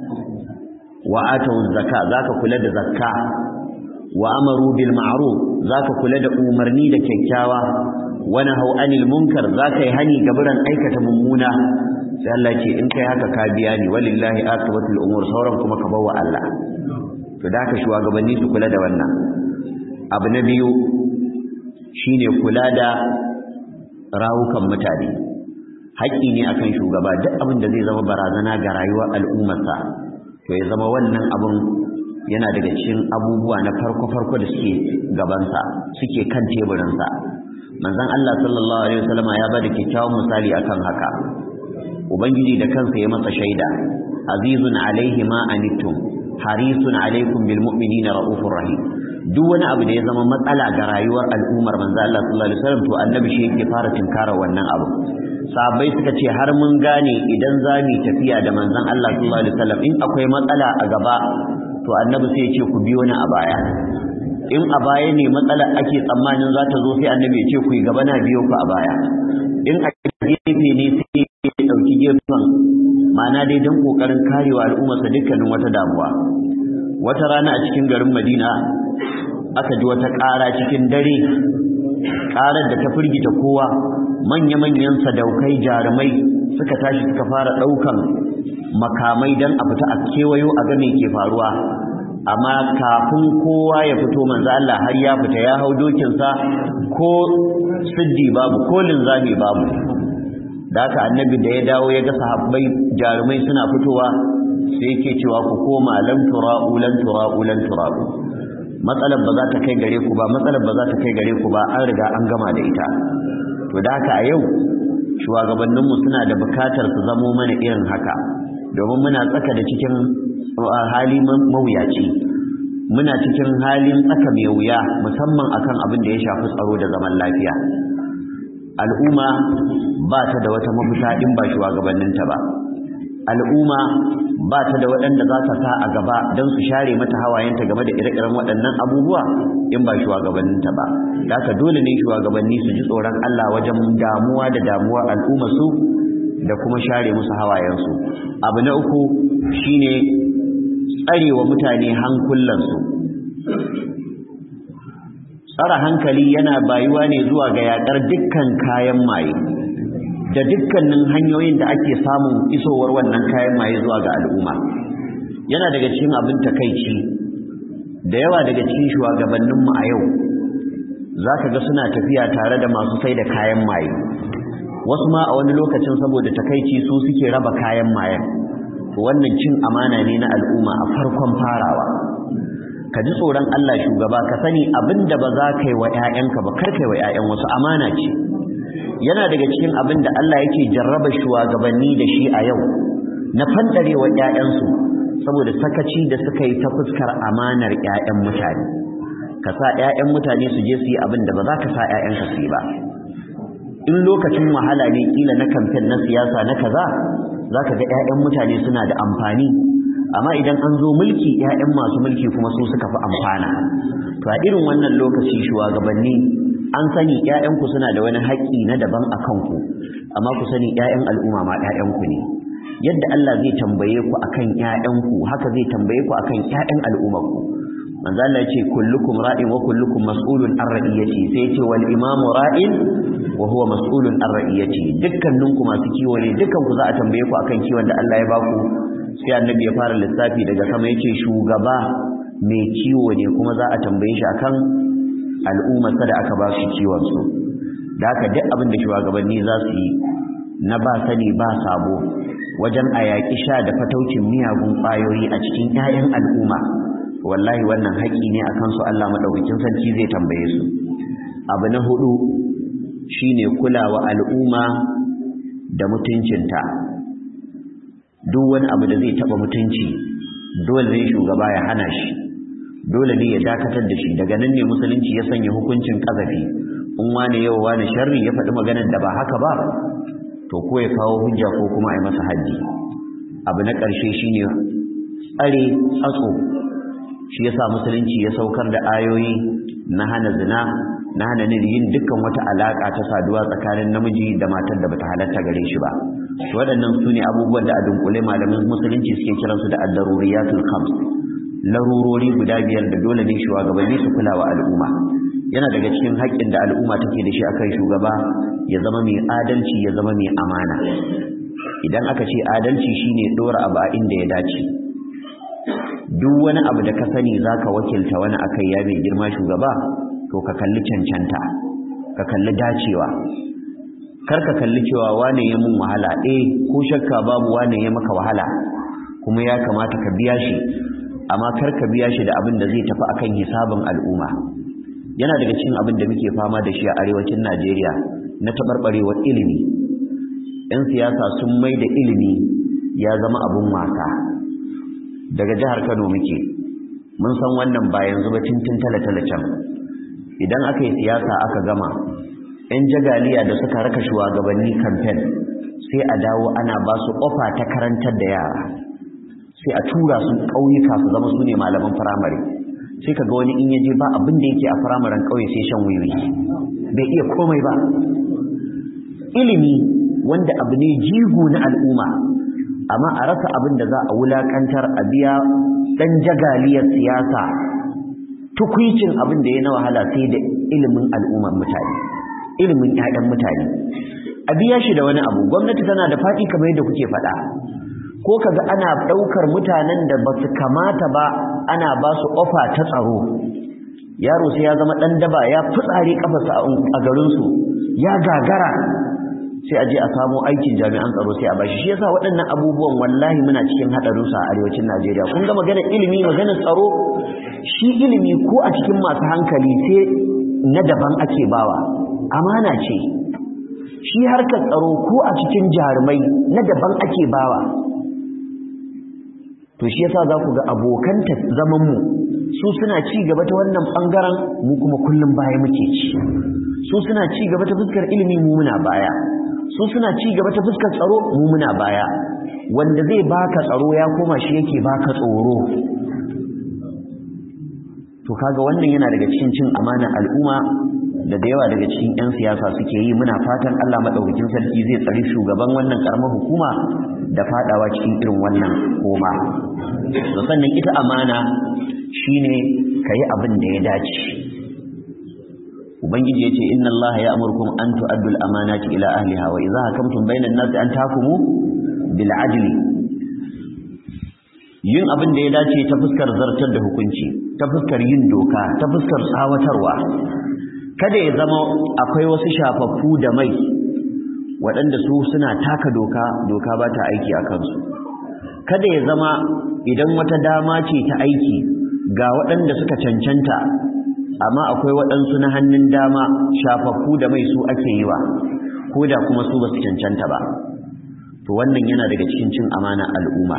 wa atu zakka zaka kula da zakka wa amaru bil ma'ruf zaka kula da umarni da kyakkyawa wa nahaw anil munkar zaka yi hani gaburan aikata mummuna sai Allah ce in kai haka ka biya ni walillahi aqibatul umur sauran kuma ka bawa Allah to da ka shugabanni su kula da wannan abu na biyu shine kula da rawukan mutane haƙƙi ne akan shugaba duk abin da zai zama barazana ga rayuwar al'ummarsa to ya zama wannan abin yana daga cikin abubuwa na farko-farko da suke gabansa suke kan teburinsa manzon Allah sallallahu alaihi wasallam ya bada kyakkyawan misali akan haka ubangiji da kansa ya masa shaida azizun alaihi ma anittum harisun alaikum bil mu'minina raufur rahim duk wani abu da ya zama matsala ga rayuwar al'ummar manzo Allah sallallahu alaihi wasallam to annabi shi yake fara tinkara wannan abu sahabbai suka ce har mun gane idan za mu tafiya da manzon Allah sallallahu alaihi wasallam in akwai matsala a gaba to annabi sai ya ce ku biyo ni a baya in a baya ne matsalar ake tsammanin za ta zo sai annabi ya ce ku yi gaba na biyo ku a baya in a gefe ne sai ya dauki gefen ma'ana dai don kokarin karewa al'ummarsa dukkanin wata damuwa wata rana a cikin garin Madina aka ji wata ƙara cikin dare ƙarar da ta firgita kowa manya-manyan sadaukai jarumai suka tashi suka fara ɗaukan makamai don a fita a kewayo a ga me ke faruwa amma kafin kowa ya fito manzo Allah har ya fita ya hau dokinsa ko siddi babu ko linzami babu da haka annabi da ya dawo ya ga sahabbai jarumai suna fitowa sai yake cewa ku koma lan tura'u lan tura'u lan tura'u matsalar ba za ta kai gare ku ba matsalar ba za ta kai gare ku ba an riga an gama da ita to da haka a yau shugabanninmu suna da bukatar su zamo mana irin haka domin muna tsaka da cikin hali mawuyaci muna cikin halin tsaka mai wuya musamman akan abin da ya shafi tsaro da zaman lafiya al'umma ba ta da wata mafita in ba shugabanninta ba al'umma ba ta da waɗanda za ta sa a gaba don su share mata hawayenta game da ire-iren waɗannan abubuwa in ba shugabanninta ba da haka dole ne shugabanni su ji tsoron Allah wajen damuwa da damuwa al'umma su da kuma share musu hawayensu abu na uku shine tsarewa mutane hankulansu tsara hankali yana bayuwa ne zuwa ga yaƙar dukkan kayan maye da dukkanin hanyoyin da ake samun isowar wannan kayan maye zuwa ga al'umma yana daga cikin abin takaici da yawa daga cikin shugabanninmu a yau za ka ga suna tafiya tare da masu sai da kayan maye wasu ma a wani lokacin saboda takaici su suke raba kayan mayen wannan cin amana ne na al'umma a farkon farawa ka ji tsoron Allah shugaba ka sani abinda ba za ka yi wa 'ya'yanka ba kar ka yi wa 'ya'yan wasu amana ce yana daga cikin abin da Allah yake jarraba shugabanni da shi a yau na fandarewa 'ya'yansu saboda sakaci da suka yi ta fuskar amanar 'ya'yan mutane ka sa 'ya'yan mutane su je su yi abin da ba za ka sa 'ya'yanka su yi ba in lokacin wahala ne kila na kamfen na siyasa na kaza za ka ga 'ya'yan mutane suna da amfani amma idan an zo mulki 'ya'yan masu mulki kuma su suka fi amfana to a irin wannan lokaci shugabanni an sani 'ya'yanku suna da wani haƙƙi na daban a kanku amma ku sani 'ya'yan al'umma ma 'ya'yanku ne yadda Allah zai tambaye ku akan 'ya'yanku haka zai tambaye ku akan 'ya'yan al'ummarku manzo Allah yace kullukum ra'in wa kullukum mas'ulun an ra'iyati sai yace wal imamu ra'in wa huwa mas'ulun an ra'iyati dukkaninku masu kiwo ne dukkan ku za a tambaye ku akan kiwon da Allah ya baku sai annabi ya fara lissafi daga sama yace shugaba mai kiwo ne kuma za a tambaye shi akan al'ummarsa da aka ba su kiwon su da haka duk abin da shugabanni za su yi na ba sani ba sabo wajen a yaƙi sha da fataucin miyagun ƙwayoyi a cikin 'ya'yan al'umma wallahi wannan haƙi ne akan su Allah madaukakin sarki zai tambaye su abu na hudu shine kulawa al'umma da mutuncinta duk wani abu da zai taba mutunci dole ne shugaba ya hana shi dole ne ya dakatar da shi daga nan ne musulunci ya sanya hukuncin kazafi in wani yau wani sharri ya faɗi maganar da ba haka ba to ko ya kawo hujja ko kuma a yi masa haddi abu na ƙarshe shine tsare tsatso shi yasa musulunci ya saukar da ayoyi na hana zina na hana yin dukkan wata alaka ta saduwa tsakanin namiji da matar da bata halatta gare shi ba waɗannan su ne abubuwan da a dunkule malamin musulunci suke kiransu da ad-daruriyatul khams larurori guda biyar da dole ne shugabanni su kula wa al'umma yana daga cikin haƙƙin da al'umma take da shi akan shugaba ya zama mai adalci ya zama mai amana idan aka ce adalci shine dora abu a inda ya dace duk wani abu da ka sani zaka wakilta wani akai ya mai girma shugaba to ka kalli cancanta ka kalli dacewa kar ka kalli cewa wane ya mun wahala eh ko shakka babu wane ya maka wahala kuma ya kamata ka biya shi amma kar ka biya shi da abin da zai tafi akan hisabin al'umma yana daga cikin abin da muke fama da shi a arewacin Najeriya na tabarbarewar ilimi yan siyasa sun mai da ilimi ya zama abun wasa daga jihar Kano muke mun san wannan ba yanzu ba tintin talatala can idan aka yi siyasa aka gama yan jagaliya da suka raka shugabanni kamfen sai a dawo ana ba su ofa ta karantar da yara sai a tura su ƙauyuka su zama su ne malaman firamare sai ka ga wani in yaje ba abin da yake a firamaren ƙauye sai shan wiwi bai iya komai ba ilimi wanda abu ne jigo na al'umma amma a rasa abin da za a wulakantar a biya ɗan jagaliyar siyasa tukwicin abin da ya na wahala sai da ilimin al'ummar mutane ilimin 'ya'yan mutane a biya shi da wani abu gwamnati tana da faɗi kamar yadda kuke faɗa ko kaga ana ɗaukar mutanen da ba su kamata ba ana ba su ofa ta tsaro yaro sai ya zama ɗan daba ya fitsari kafarsa a garinsu ya gagara sai a je a samo aikin jami'an tsaro sai a bashi shi yasa waɗannan abubuwan wallahi muna cikin haɗarin su a arewacin Najeriya kun ga maganar ilimi maganar tsaro shi ilimi ko a cikin masu hankali sai na daban ake bawa amana ce shi harkar tsaro ko a cikin jarumai na daban ake bawa to shi yasa za ku ga abokan zaman mu su suna ci gaba ta wannan bangaren mu kuma kullum baya muke ci su suna ci gaba ta fuskar ilimi mu muna baya su suna ci gaba ta fuskar tsaro mu muna baya wanda zai baka tsaro ya koma shi yake baka tsoro to kaga wannan yana daga cikin cin amana al'umma da da yawa daga cikin 'yan siyasa suke yi muna fatan Allah madaukakin sarki zai tsari shugaban wannan karamar hukuma da fadawa cikin irin wannan koma to sannan ita amana shine kayi abin da ya dace ubangiji yace inna allaha ya'murukum an tu'addu al-amanati ila ahliha wa idha hakamtum bayna an-nasi an tahkumu bil adli yin abin da ya dace ta fuskar zartar da hukunci ta fuskar yin doka ta fuskar tsawatarwa kada ya zama akwai wasu shafaffu da mai waɗanda su suna taka doka doka ba ta aiki a kansu kada ya zama idan wata dama ce ta aiki ga waɗanda suka cancanta amma akwai waɗansu na hannun dama shafaffu da mai su ake yi wa ko da kuma su ba su cancanta ba to wannan yana daga cikin cin amana al'umma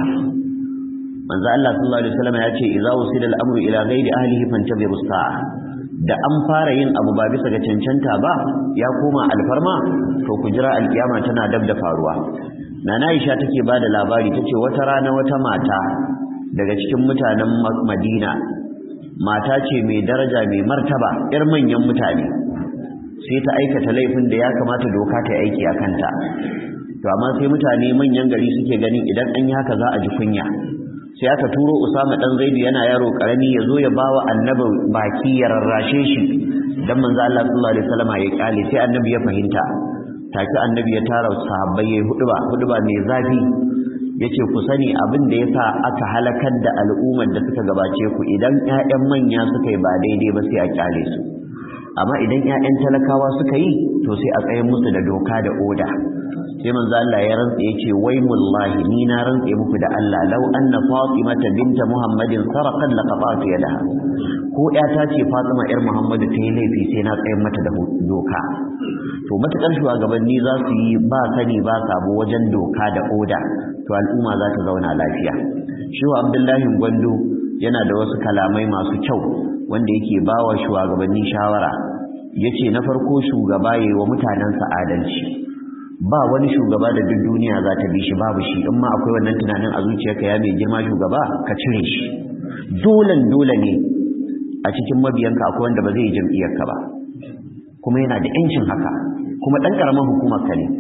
manzo Allah sallallahu alaihi wasallam ya ce idza usida al-amru ila ghairi ahlihi fantabiru sa'a da an fara yin abu ba bisa ga cancanta ba ya koma alfarma to ku jira alkiyama tana dab da faruwa nana Aisha take bada labari tace wata rana wata mata daga cikin mutanen Madina mata ce mai daraja mai martaba yar manyan mutane sai ta aikata laifin da ya kamata doka ta aiki a kanta to amma sai mutane manyan gari suke ganin idan an yi haka za a ji kunya sai aka turo Usama dan Zaidu yana yaro karami ya zo ya bawa annabi baki ya rarrashe shi dan manzo Allah sallallahu alaihi wasallam ya kyale sai annabi ya fahimta take annabi ya tara sahabbai yayi huduba huduba mai zafi yace ku sani abin da yasa aka halakar da al'ummar da suka gabace ku idan ƴaƴan manya suka yi ba daidai ba sai a kyale su amma idan ƴaƴan talakawa suka yi to sai a tsaye musu da doka da oda sai manzo Allah ya rantsa yace wai mullahi ni na rantsa muku da Allah law anna fatimata binta muhammadin sarqat laqata'tu yadaha ko ƴata ce fatima yar muhammadu ta yi laifi sai na tsayar mata da doka to matakar shugabanni za su yi ba sani ba sabo wajen doka da oda to al'umma za ta zauna lafiya shi wa abdullahi gwando yana da wasu kalamai masu kyau wanda yake bawa shugabanni shawara yace na farko shugaba yayi wa mutanensa adalci ba wani shugaba da duk duniya za ta bi shi babu shi in ma akwai wannan tunanin a zuciyarka ya mai girma shugaba ka cire shi dolen dole ne a cikin mabiyanka akwai wanda ba zai yi jam'iyyarka ba kuma yana da yancin haka kuma dan karamar hukumar ka ne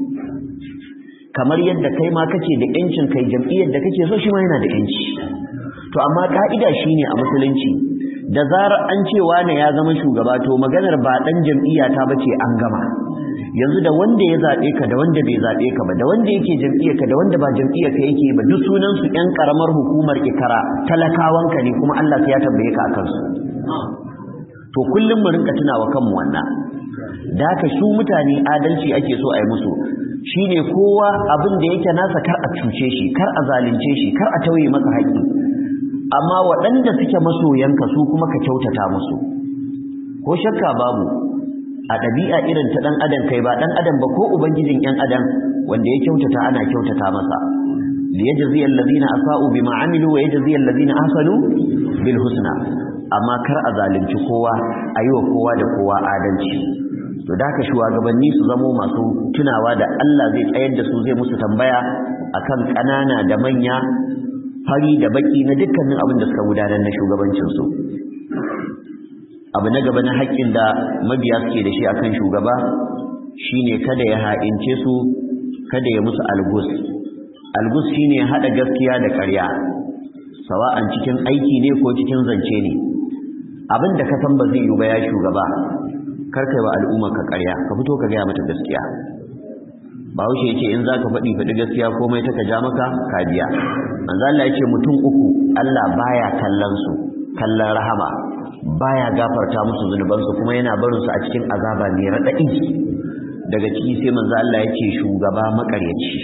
kamar yadda kai ma kake da yancin kai jam'iyyar da kake so shi ma yana da yanci to amma ka'ida shine a musulunci da zarar an ce wane ya zama shugaba to maganar ba dan jam'iyya ta bace an gama yanzu da wanda ya zaɓe ka da wanda bai zaɓe ka ba da wanda yake jam'iyyar ka da wanda ba jam'iyyar ka yake ba duk sunan su ƴan karamar hukumar ikara talakawan ka ne kuma Allah sai ya tambaye ka akan su to kullum mu rinka tunawa kanmu wannan da haka su mutane adalci ake so a yi musu shine kowa abin da yake nasa kar a cuce shi kar a zalunce shi kar a tauye masa haƙi amma waɗanda suke masoyanka su kuma ka kyautata musu ko shakka babu a ɗabi'a irin ta ɗan adam kai ba ɗan adam ba ko ubangijin ƴan adam wanda ya kyautata ana kyautata masa li yajzi allazina asa'u bima amilu wa yajzi allazina ahsanu bil husna amma kar a zalunci kowa ayiwa kowa da kowa adalci to da haka shugabanni su zamo masu tunawa da Allah zai tsayar da su zai musu tambaya akan ƙanana da manya fari da baki na dukkanin abin da suka gudanar na shugabancinsu abu na gaba na haƙƙin da mabiya suke da shi akan shugaba shine kada ya ha'ince su kada ya musu algus algus shine haɗa gaskiya da ƙarya sawa'an cikin aiki ne ko cikin zance ne abin da ka san ba zai yi ba ya shugaba kar kai wa al'umma ka ƙarya ka fito ka gaya mata gaskiya bahaushe ya ce in za ka faɗi faɗi gaskiya komai ta ka ja maka ka biya manzo Allah ya ce mutum uku Allah baya kallon su kallon rahama baya gafarta musu zunubansu kuma yana barin su a cikin azaba mai raɗaɗi daga ciki sai manzo Allah ya ce shugaba makaryaci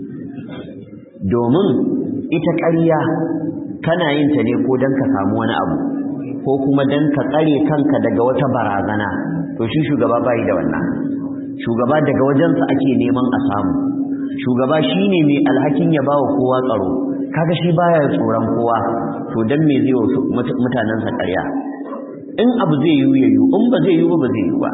domin ita ƙarya kana yin ta ne ko dan ka samu wani abu ko kuma dan ka tsare kanka daga wata barazana to shi shugaba bai da wannan shugaba daga wajensa ake neman a samu shugaba shine mai alhakin ya bawa kowa tsaro kaga shi baya tsoron kowa to dan me zai wa mutanensa ƙarya in abu zai yi ya yi in ba zai yi ba ba zai yi ba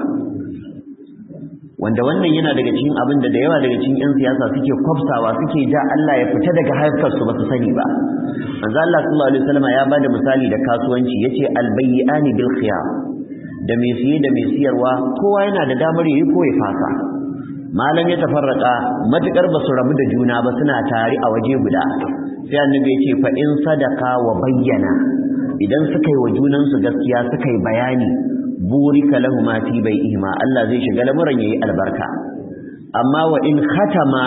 wanda wannan yana daga cikin abin da da yawa daga cikin yan siyasa suke kwafsawa suke ja Allah ya fita daga harkar su ba su sani ba manzo Allah sallallahu alaihi wasallam ya bada misali da kasuwanci yace albayyani bil khiyar da mai siye da mai siyarwa kowa yana da damar yayi ko ya fasa malam ya tafarraka matukar ba su rabu da juna ba suna tare a waje guda sai annabi yace fa in sadaka wa bayyana idan suka yi wa junansu gaskiya suka yi bayani burika lahu ma fi bai'ihima Allah zai shiga lamuran yayi albarka amma wa in khatama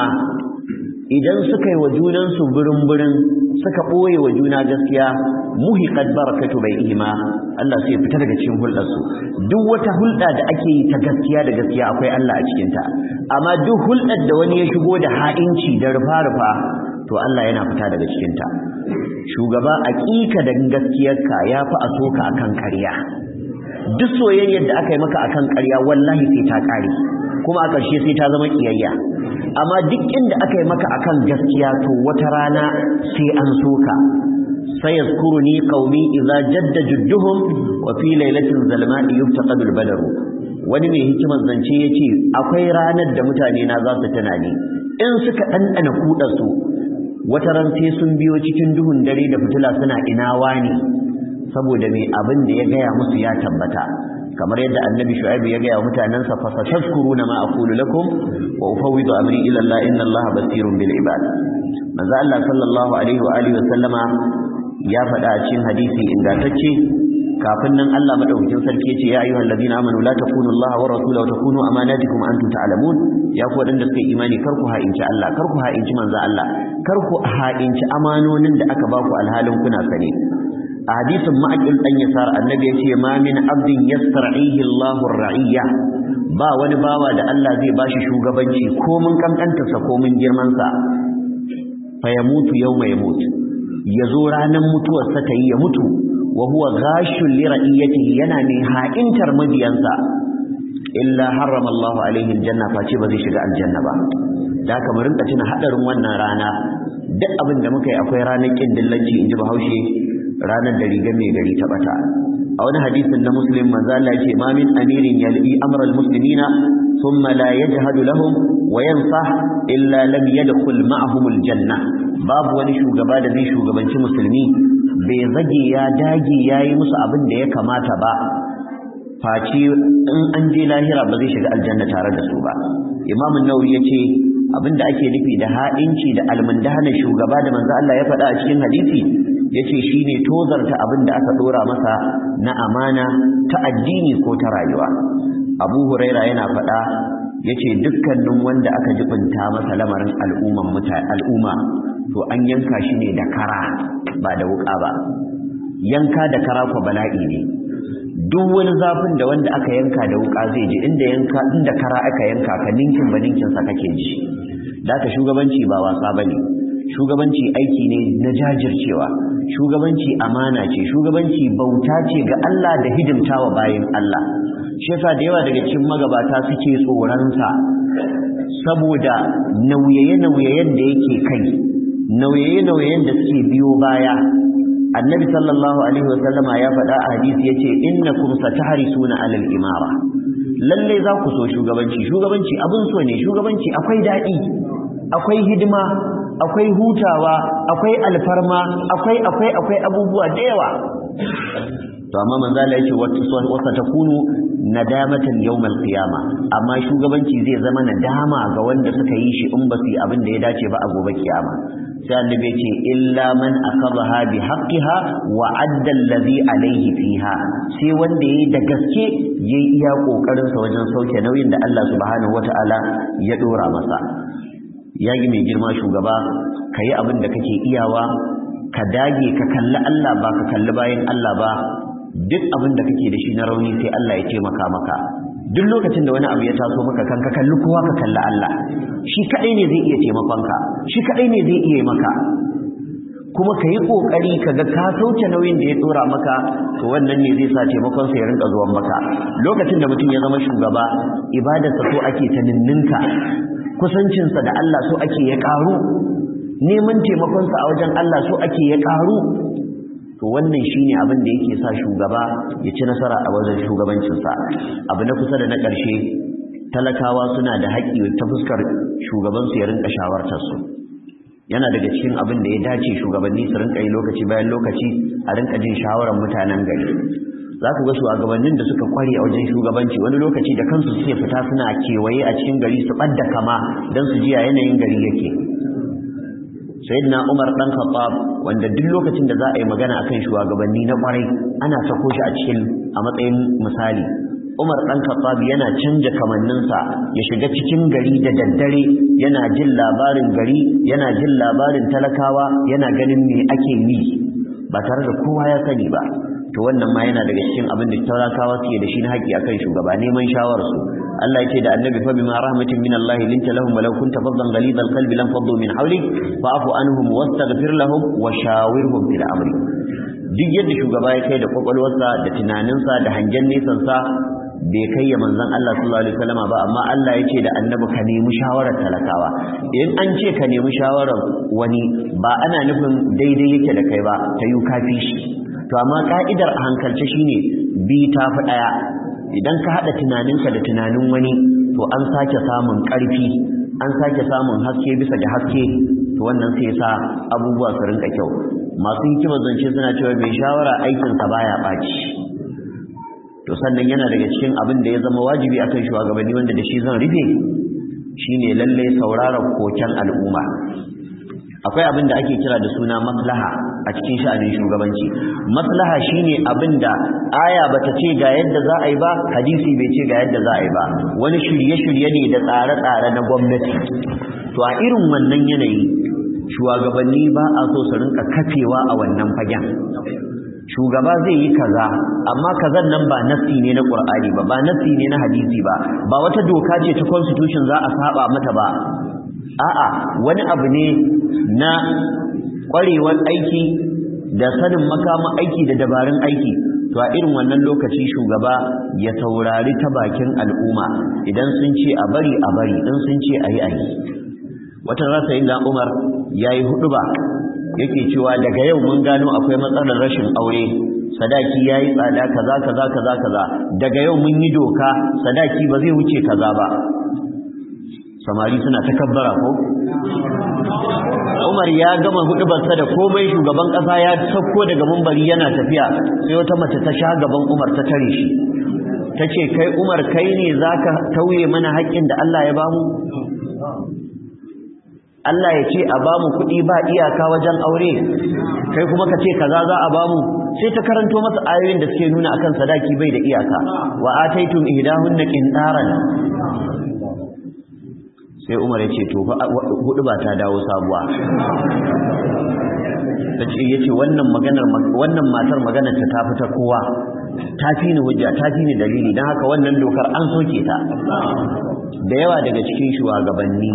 idan suka yi wa junansu birin-birin suka ɓoye wa juna gaskiya muhiqat barakatu bai'ihima Allah sai fita daga cikin hulɗarsu duk wata hulɗa da ake yi ta gaskiya da gaskiya akwai Allah a cikinta amma duk hulɗar da wani ya shigo da ha'inci da rufa-rufa to Allah yana fita daga cikinta shugaba aƙiƙa da gaskiyarka ya fi a soka akan ƙarya duk soyayyar da aka yi maka akan ƙarya wallahi sai ta ƙare kuma a ƙarshe sai ta zama ƙiyayya amma duk inda aka yi maka akan gaskiya to wata rana sai an soka sai yazkuruni qaumi idza jadda judduhum wa fi lailatin zalma'i yuftaqadu al-badaru wani mai hikimar zance yace akwai ranar da mutane na za su tunani in suka dandana kudar su wata ran sai sun biyo cikin duhun dare da fitila suna ina wani saboda mai abin da ya gaya musu ya tabbata kamar yadda annabi shu'aib ya gaya wa mutanansa fa satazkuruna ma aqulu lakum wa ufawwidu amri ila Allah inna Allah basirun bil ibad manzo Allah sallallahu alaihi wa alihi wa sallama ya faɗa a cikin hadisi ingantacce kafin nan Allah madaukakin sarki ya ce ya ayyuhal ladina amanu la takunu Allah wa rasulahu wa takunu amanatikum antum ta'lamun ya ku wadanda suka imani kar ku ha'inci Allah kar ku ha'inci manzo Allah kar ku ha'inci amanonin da aka baku alhalin kuna sane a hadisin ma'aqil dan yasar annabi ya ce ma min abdin yastar'ihi Allahu ar-ra'iyya ba wani bawa da Allah zai bashi shugabanci ko mun kankanta sa ko mun girman sa fa yamutu yawma yamut yazo ranan mutuwar sa ta yi ya mutu wa huwa ghashul li ra'iyatihi yana ne ha'intar mabiyansa illa harrama Allahu alaihi aljanna face ba zai shiga aljanna ba da haka mu rinka tuna hadarin wannan rana duk abin da muka yi akwai ranar kin dillanci inji Bahaushe ranar da rigar mai gari ta bata a wani hadisin na muslim manzo Allah yace ma min amirin yalbi amra almuslimina thumma la yajhadu lahum wa yansah illa lam yadkhul ma'ahum aljanna babu wani shugaba da zai shugabanci musulmi bai zage ya dage yayi musu abin da ya kamata ba face in an je lahira ba zai shiga aljanna tare da su ba imam an-nawawi yace abinda ake nufi da ha'inci da almundahana shugaba da manzo Allah ya faɗa a cikin hadisi yace shine tozarta abin da aka dora masa na amana ta addini ko ta rayuwa Abu Huraira yana faɗa yace dukkanin wanda aka jibinta masa lamarin al'umman mutane al'umma to an yanka shi ne da kara ba da wuka ba yanka da kara ko bala'i ne duk wani zafin da wanda aka yanka da wuka zai ji inda yanka inda kara aka yanka ka ninkin ba ninkin sa kake ji da ka shugabanci ba wasa bane shugabanci aiki ne na jajircewa shugabanci amana ce shugabanci bauta ce ga Allah da hidimtawa bayin Allah shi yasa da yawa daga cikin magabata suke tsoron sa saboda nauyaye-nauyayen da yake kai nauyaye-nauyayen da suke biyo baya annabi sallallahu alaihi wasallama ya faɗa a hadisi yace innakum satahrisuna alal imara lalle za ku so shugabanci shugabanci abin so ne shugabanci akwai daɗi akwai hidima akwai hutawa akwai alfarma akwai akwai akwai abubuwa da yawa to amma manzo Allah yake wata takunu nadamatan yawmal qiyama amma shugabanci zai zama nadama ga wanda suka yi shi in ba su yi abin da ya dace ba a gobe kiyama sai annabi ya ce illa man akabaha bi haqqiha wa adda allazi alayhi fiha sai wanda yayi da gaske yayi iya kokarin sa wajen sauke nauyin da Allah subhanahu wataala ya dora masa yagi mai girma shugaba kayi abin da kake iyawa ka dage ka kalli Allah ba ka kalli bayan Allah ba duk abin da kake da shi na rauni sai Allah ya taimaka maka duk lokacin da wani abu ya taso maka kan ka kalli kowa ka kalli Allah shi kadai ne zai iya taimakon ka shi kadai ne zai iya maka kuma ka yi kokari ka ga ka sauke nauyin da ya tsora maka to wannan ne zai sa taimakon sa ya rinka zuwan maka lokacin da mutum ya zama shugaba ibadarsa so ake ta ninninka kusancinsa da Allah so ake ya karu neman taimakonsa a wajen Allah so ake ya karu to wannan shine abin da yake sa shugaba ya ci nasara a wajen shugabancinsa abu na kusa da na ƙarshe talakawa suna da haƙƙi ta fuskar shugabansu ya rinka shawartar su yana daga cikin abin da ya dace shugabanni su rinka yi lokaci bayan lokaci a rinka jin shawarar mutanen gari za ku ga shugabannin da suka kware a wajen shugabanci wani lokaci da kansu suke fita suna kewaye a cikin gari su ɓadda kama don su ji a yanayin gari yake sayyidina Umar dan Khattab wanda duk lokacin da za a yi magana akan shugabanni na kwarai ana sako shi a cikin a matsayin misali Umar dan Khattab yana canja kamanninsa ya shiga cikin gari da daddare yana jin labarin gari yana jin labarin talakawa yana ganin me ake yi ba tare da kowa ya sani ba to wannan ma yana daga cikin abin da talakawa suke da shi na haƙƙi akan shugaba neman shawararsu Allah yake da annabi fa bima rahmatin min Allah linta lahum walau kunta faddan ghalidal qalbi lam faddu min hawlik fa'fu anhum wastaghfir lahum wa shawirhum fil amri duk yadda shugaba ya kai da kwakwalwarsa da tunaninsa da hangen nesan sa bai kai ya manzon Allah sallallahu alaihi wasallam ba amma Allah yake da annabi ka nemi shawarar talakawa in an ce ka nemi shawarar wani ba ana nufin daidai yake da kai ba ta yi kafi shi to amma ka'idar a hankalce shine bi ta fi daya idan ka haɗa tunaninka da tunanin wani to an sake samun ƙarfi an sake samun haske bisa da haske to wannan sai sa abubuwa su rinka kyau masu hikimar zance suna cewa mai shawara aikinsa baya ɓaci to sannan yana daga cikin abin da ya zama wajibi akan shugabanni wanda da shi zan rufe shine lalle sauraron koken al'umma akwai abin da ake kira da suna maslaha a cikin sha'anin shugabanci maslaha shine abin da aya bata ce ga yadda za a yi ba hadisi bai ce ga yadda za a yi ba wani shirye-shirye ne da tsare-tsare na gwamnati to a irin wannan yanayi shugabanni ba a so su rinka kafewa a wannan fagen shugaba zai yi kaza amma kazan nan ba nassi ne na qur'ani ba ba nassi ne na hadisi ba ba wata doka ce ta constitution za a saba mata ba a'a wani abu ne na ƙwarewar aiki da sanin makaman aiki da dabarun aiki to a irin wannan lokaci shugaba ya saurari ta bakin al'umma idan sun ce a bari a bari in sun ce a yi a yi wata rasa yin umar ya yi hudu ba yake cewa daga yau mun gano akwai matsalar rashin aure sadaki ya yi tsada kaza kaza kaza kaza daga yau mun yi doka sadaki ba zai wuce kaza ba samari suna takabbara ko Umar ya gama hudubarsa da komai shugaban kasa ya sauko daga mumbari yana tafiya sai wata mace ta sha gaban Umar ta tare shi tace kai Umar kai ne zaka tauye mana haƙƙin da Allah ya bamu Allah ya ce a bamu kuɗi ba iyaka wajen aure kai kuma ka ce kaza za a bamu sai ta karanto masa ayoyin da suke nuna akan sadaki bai da iyaka wa ataitum ihdahunna qintaran sai umar ya ce to hudu ba ta dawo sabuwa ta ce ya ce wannan matar maganar ta tafi ta kowa ta fi ni hujja ta fi ni dalili don haka wannan dokar an soke ta da yawa daga cikin shugabanni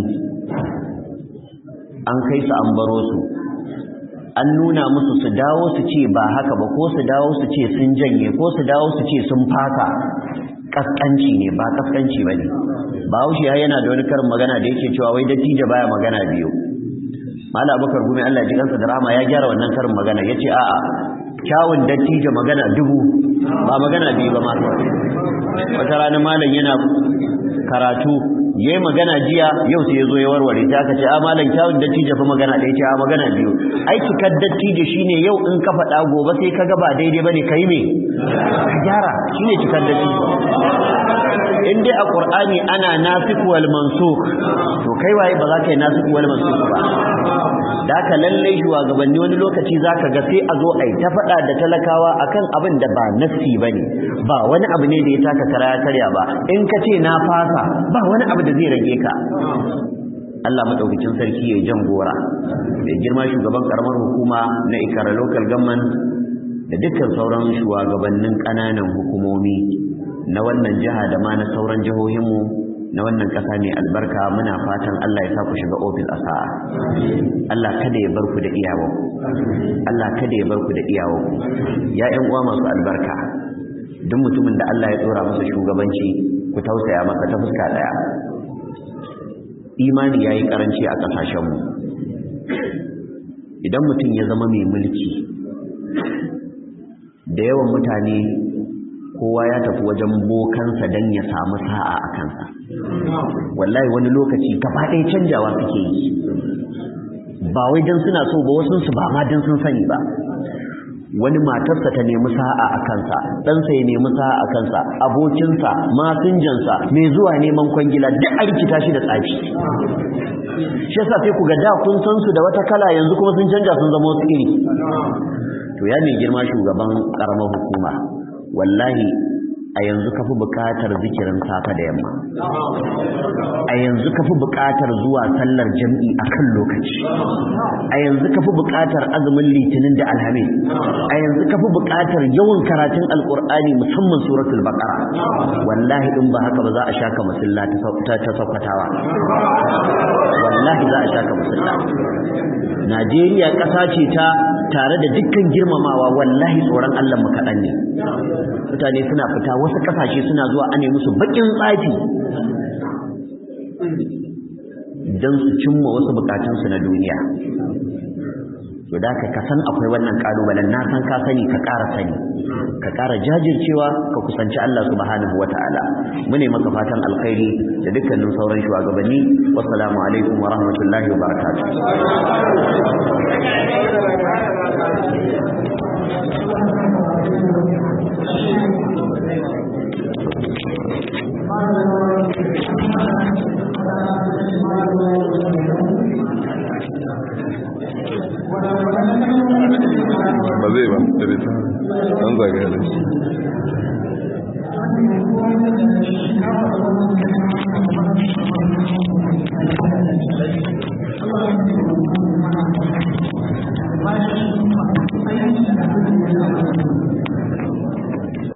an kai su an baro su an nuna musu su dawo su ce ba haka ba ko su dawo su ce sun janye ko su dawo su ce sun fata kaskanci ne ba kaskanci ba ne bahaushe ya yana da wani karin magana da yake cewa wai dattijo baya magana biyu mala abubakar gumi Allah ji kansa da rama ya gyara wannan karin magana ya ce a'a kyawun dattijo magana dubu ba magana biyu ba ma wata rana malam yana karatu ya yi magana jiya yau sai ya zo ya warware ta aka ce a malam kyawun dattijo fa magana ɗaya ce a magana biyu ai cikar dattijo shine yau in ka faɗa gobe sai ka ga ba daidai bane kai me ka gyara shine cikar dattijo in dai a qur'ani ana nasikh wal mansukh to kai waye ba za ka yi nasikh wal mansukh ba da haka lallai shugabanni wani lokaci zaka ga sai a zo ai ta faɗa da talakawa akan abin da ba nassi bane ba wani abu ne da ya taka kara ya karya ba in ka ce na fasa ba wani abu da zai rage ka Allah madaukakin sarki ya jan gora da girma shugaban karamar hukuma na Ikara local government da dukkan sauran shugabannin ƙananan hukumomi na wannan jiha da ma na sauran jihohinmu na wannan ƙasa mai albarka muna fatan Allah ya sa ku shiga ofis a sa'a Allah kada ya bar ku da iyawa Allah kada ya bar ku da iyawa ya ƴan uwa masu albarka duk mutumin da Allah ya tsora masa shugabanci ku tausaya masa ta fuska daya imani yayi karanci a kasashenmu idan mutum ya zama mai mulki da yawan mutane kowa ya tafi wajen bokansa don ya samu sa'a a kansa wallahi wani lokaci gaba ɗaya canjawa suke yi ba wai don suna so ba wasu su ba ma don sun sani ba wani matarsa ta nemi sa'a a kansa ɗansa ya nemi sa'a a kansa abokinsa masinjansa mai zuwa neman kwangila duk a rikita shi da tsafi shi yasa sai ku ga da kun san su da wata kala yanzu kuma sun canja sun zama wasu iri to ya mai girma shugaban karamar hukuma wallahi a yanzu kafi buƙatar zikirin safa da yamma a yanzu kafi buƙatar zuwa sallar jam'i akan lokaci a yanzu kafi buƙatar azumin litinin da alhamis a yanzu kafi buƙatar yawan karatun alƙur'ani musamman suratul baqara wallahi in ba haka ba za a shaka musulla ta ta sakwatawa wallahi za a shaka musulla Najeriya ƙasa ce ta tare da dukkan girmamawa wallahi tsoron Allah mu kaɗan ne mutane suna fita wasu ƙasashe suna zuwa ane musu baƙin tsafi don su cimma wasu bukatunsu na duniya to da ka san akwai wannan kalubalen na san ka sani ka ƙara sani ka ƙara jajircewa ka kusanci Allah subhanahu wata'ala mune maka fatan alkhairi da dukkanin sauran shugabanni wassalamu alaikum wa rahmatullahi wa barakatuh ba zai ba da bai ta an zagaya da shi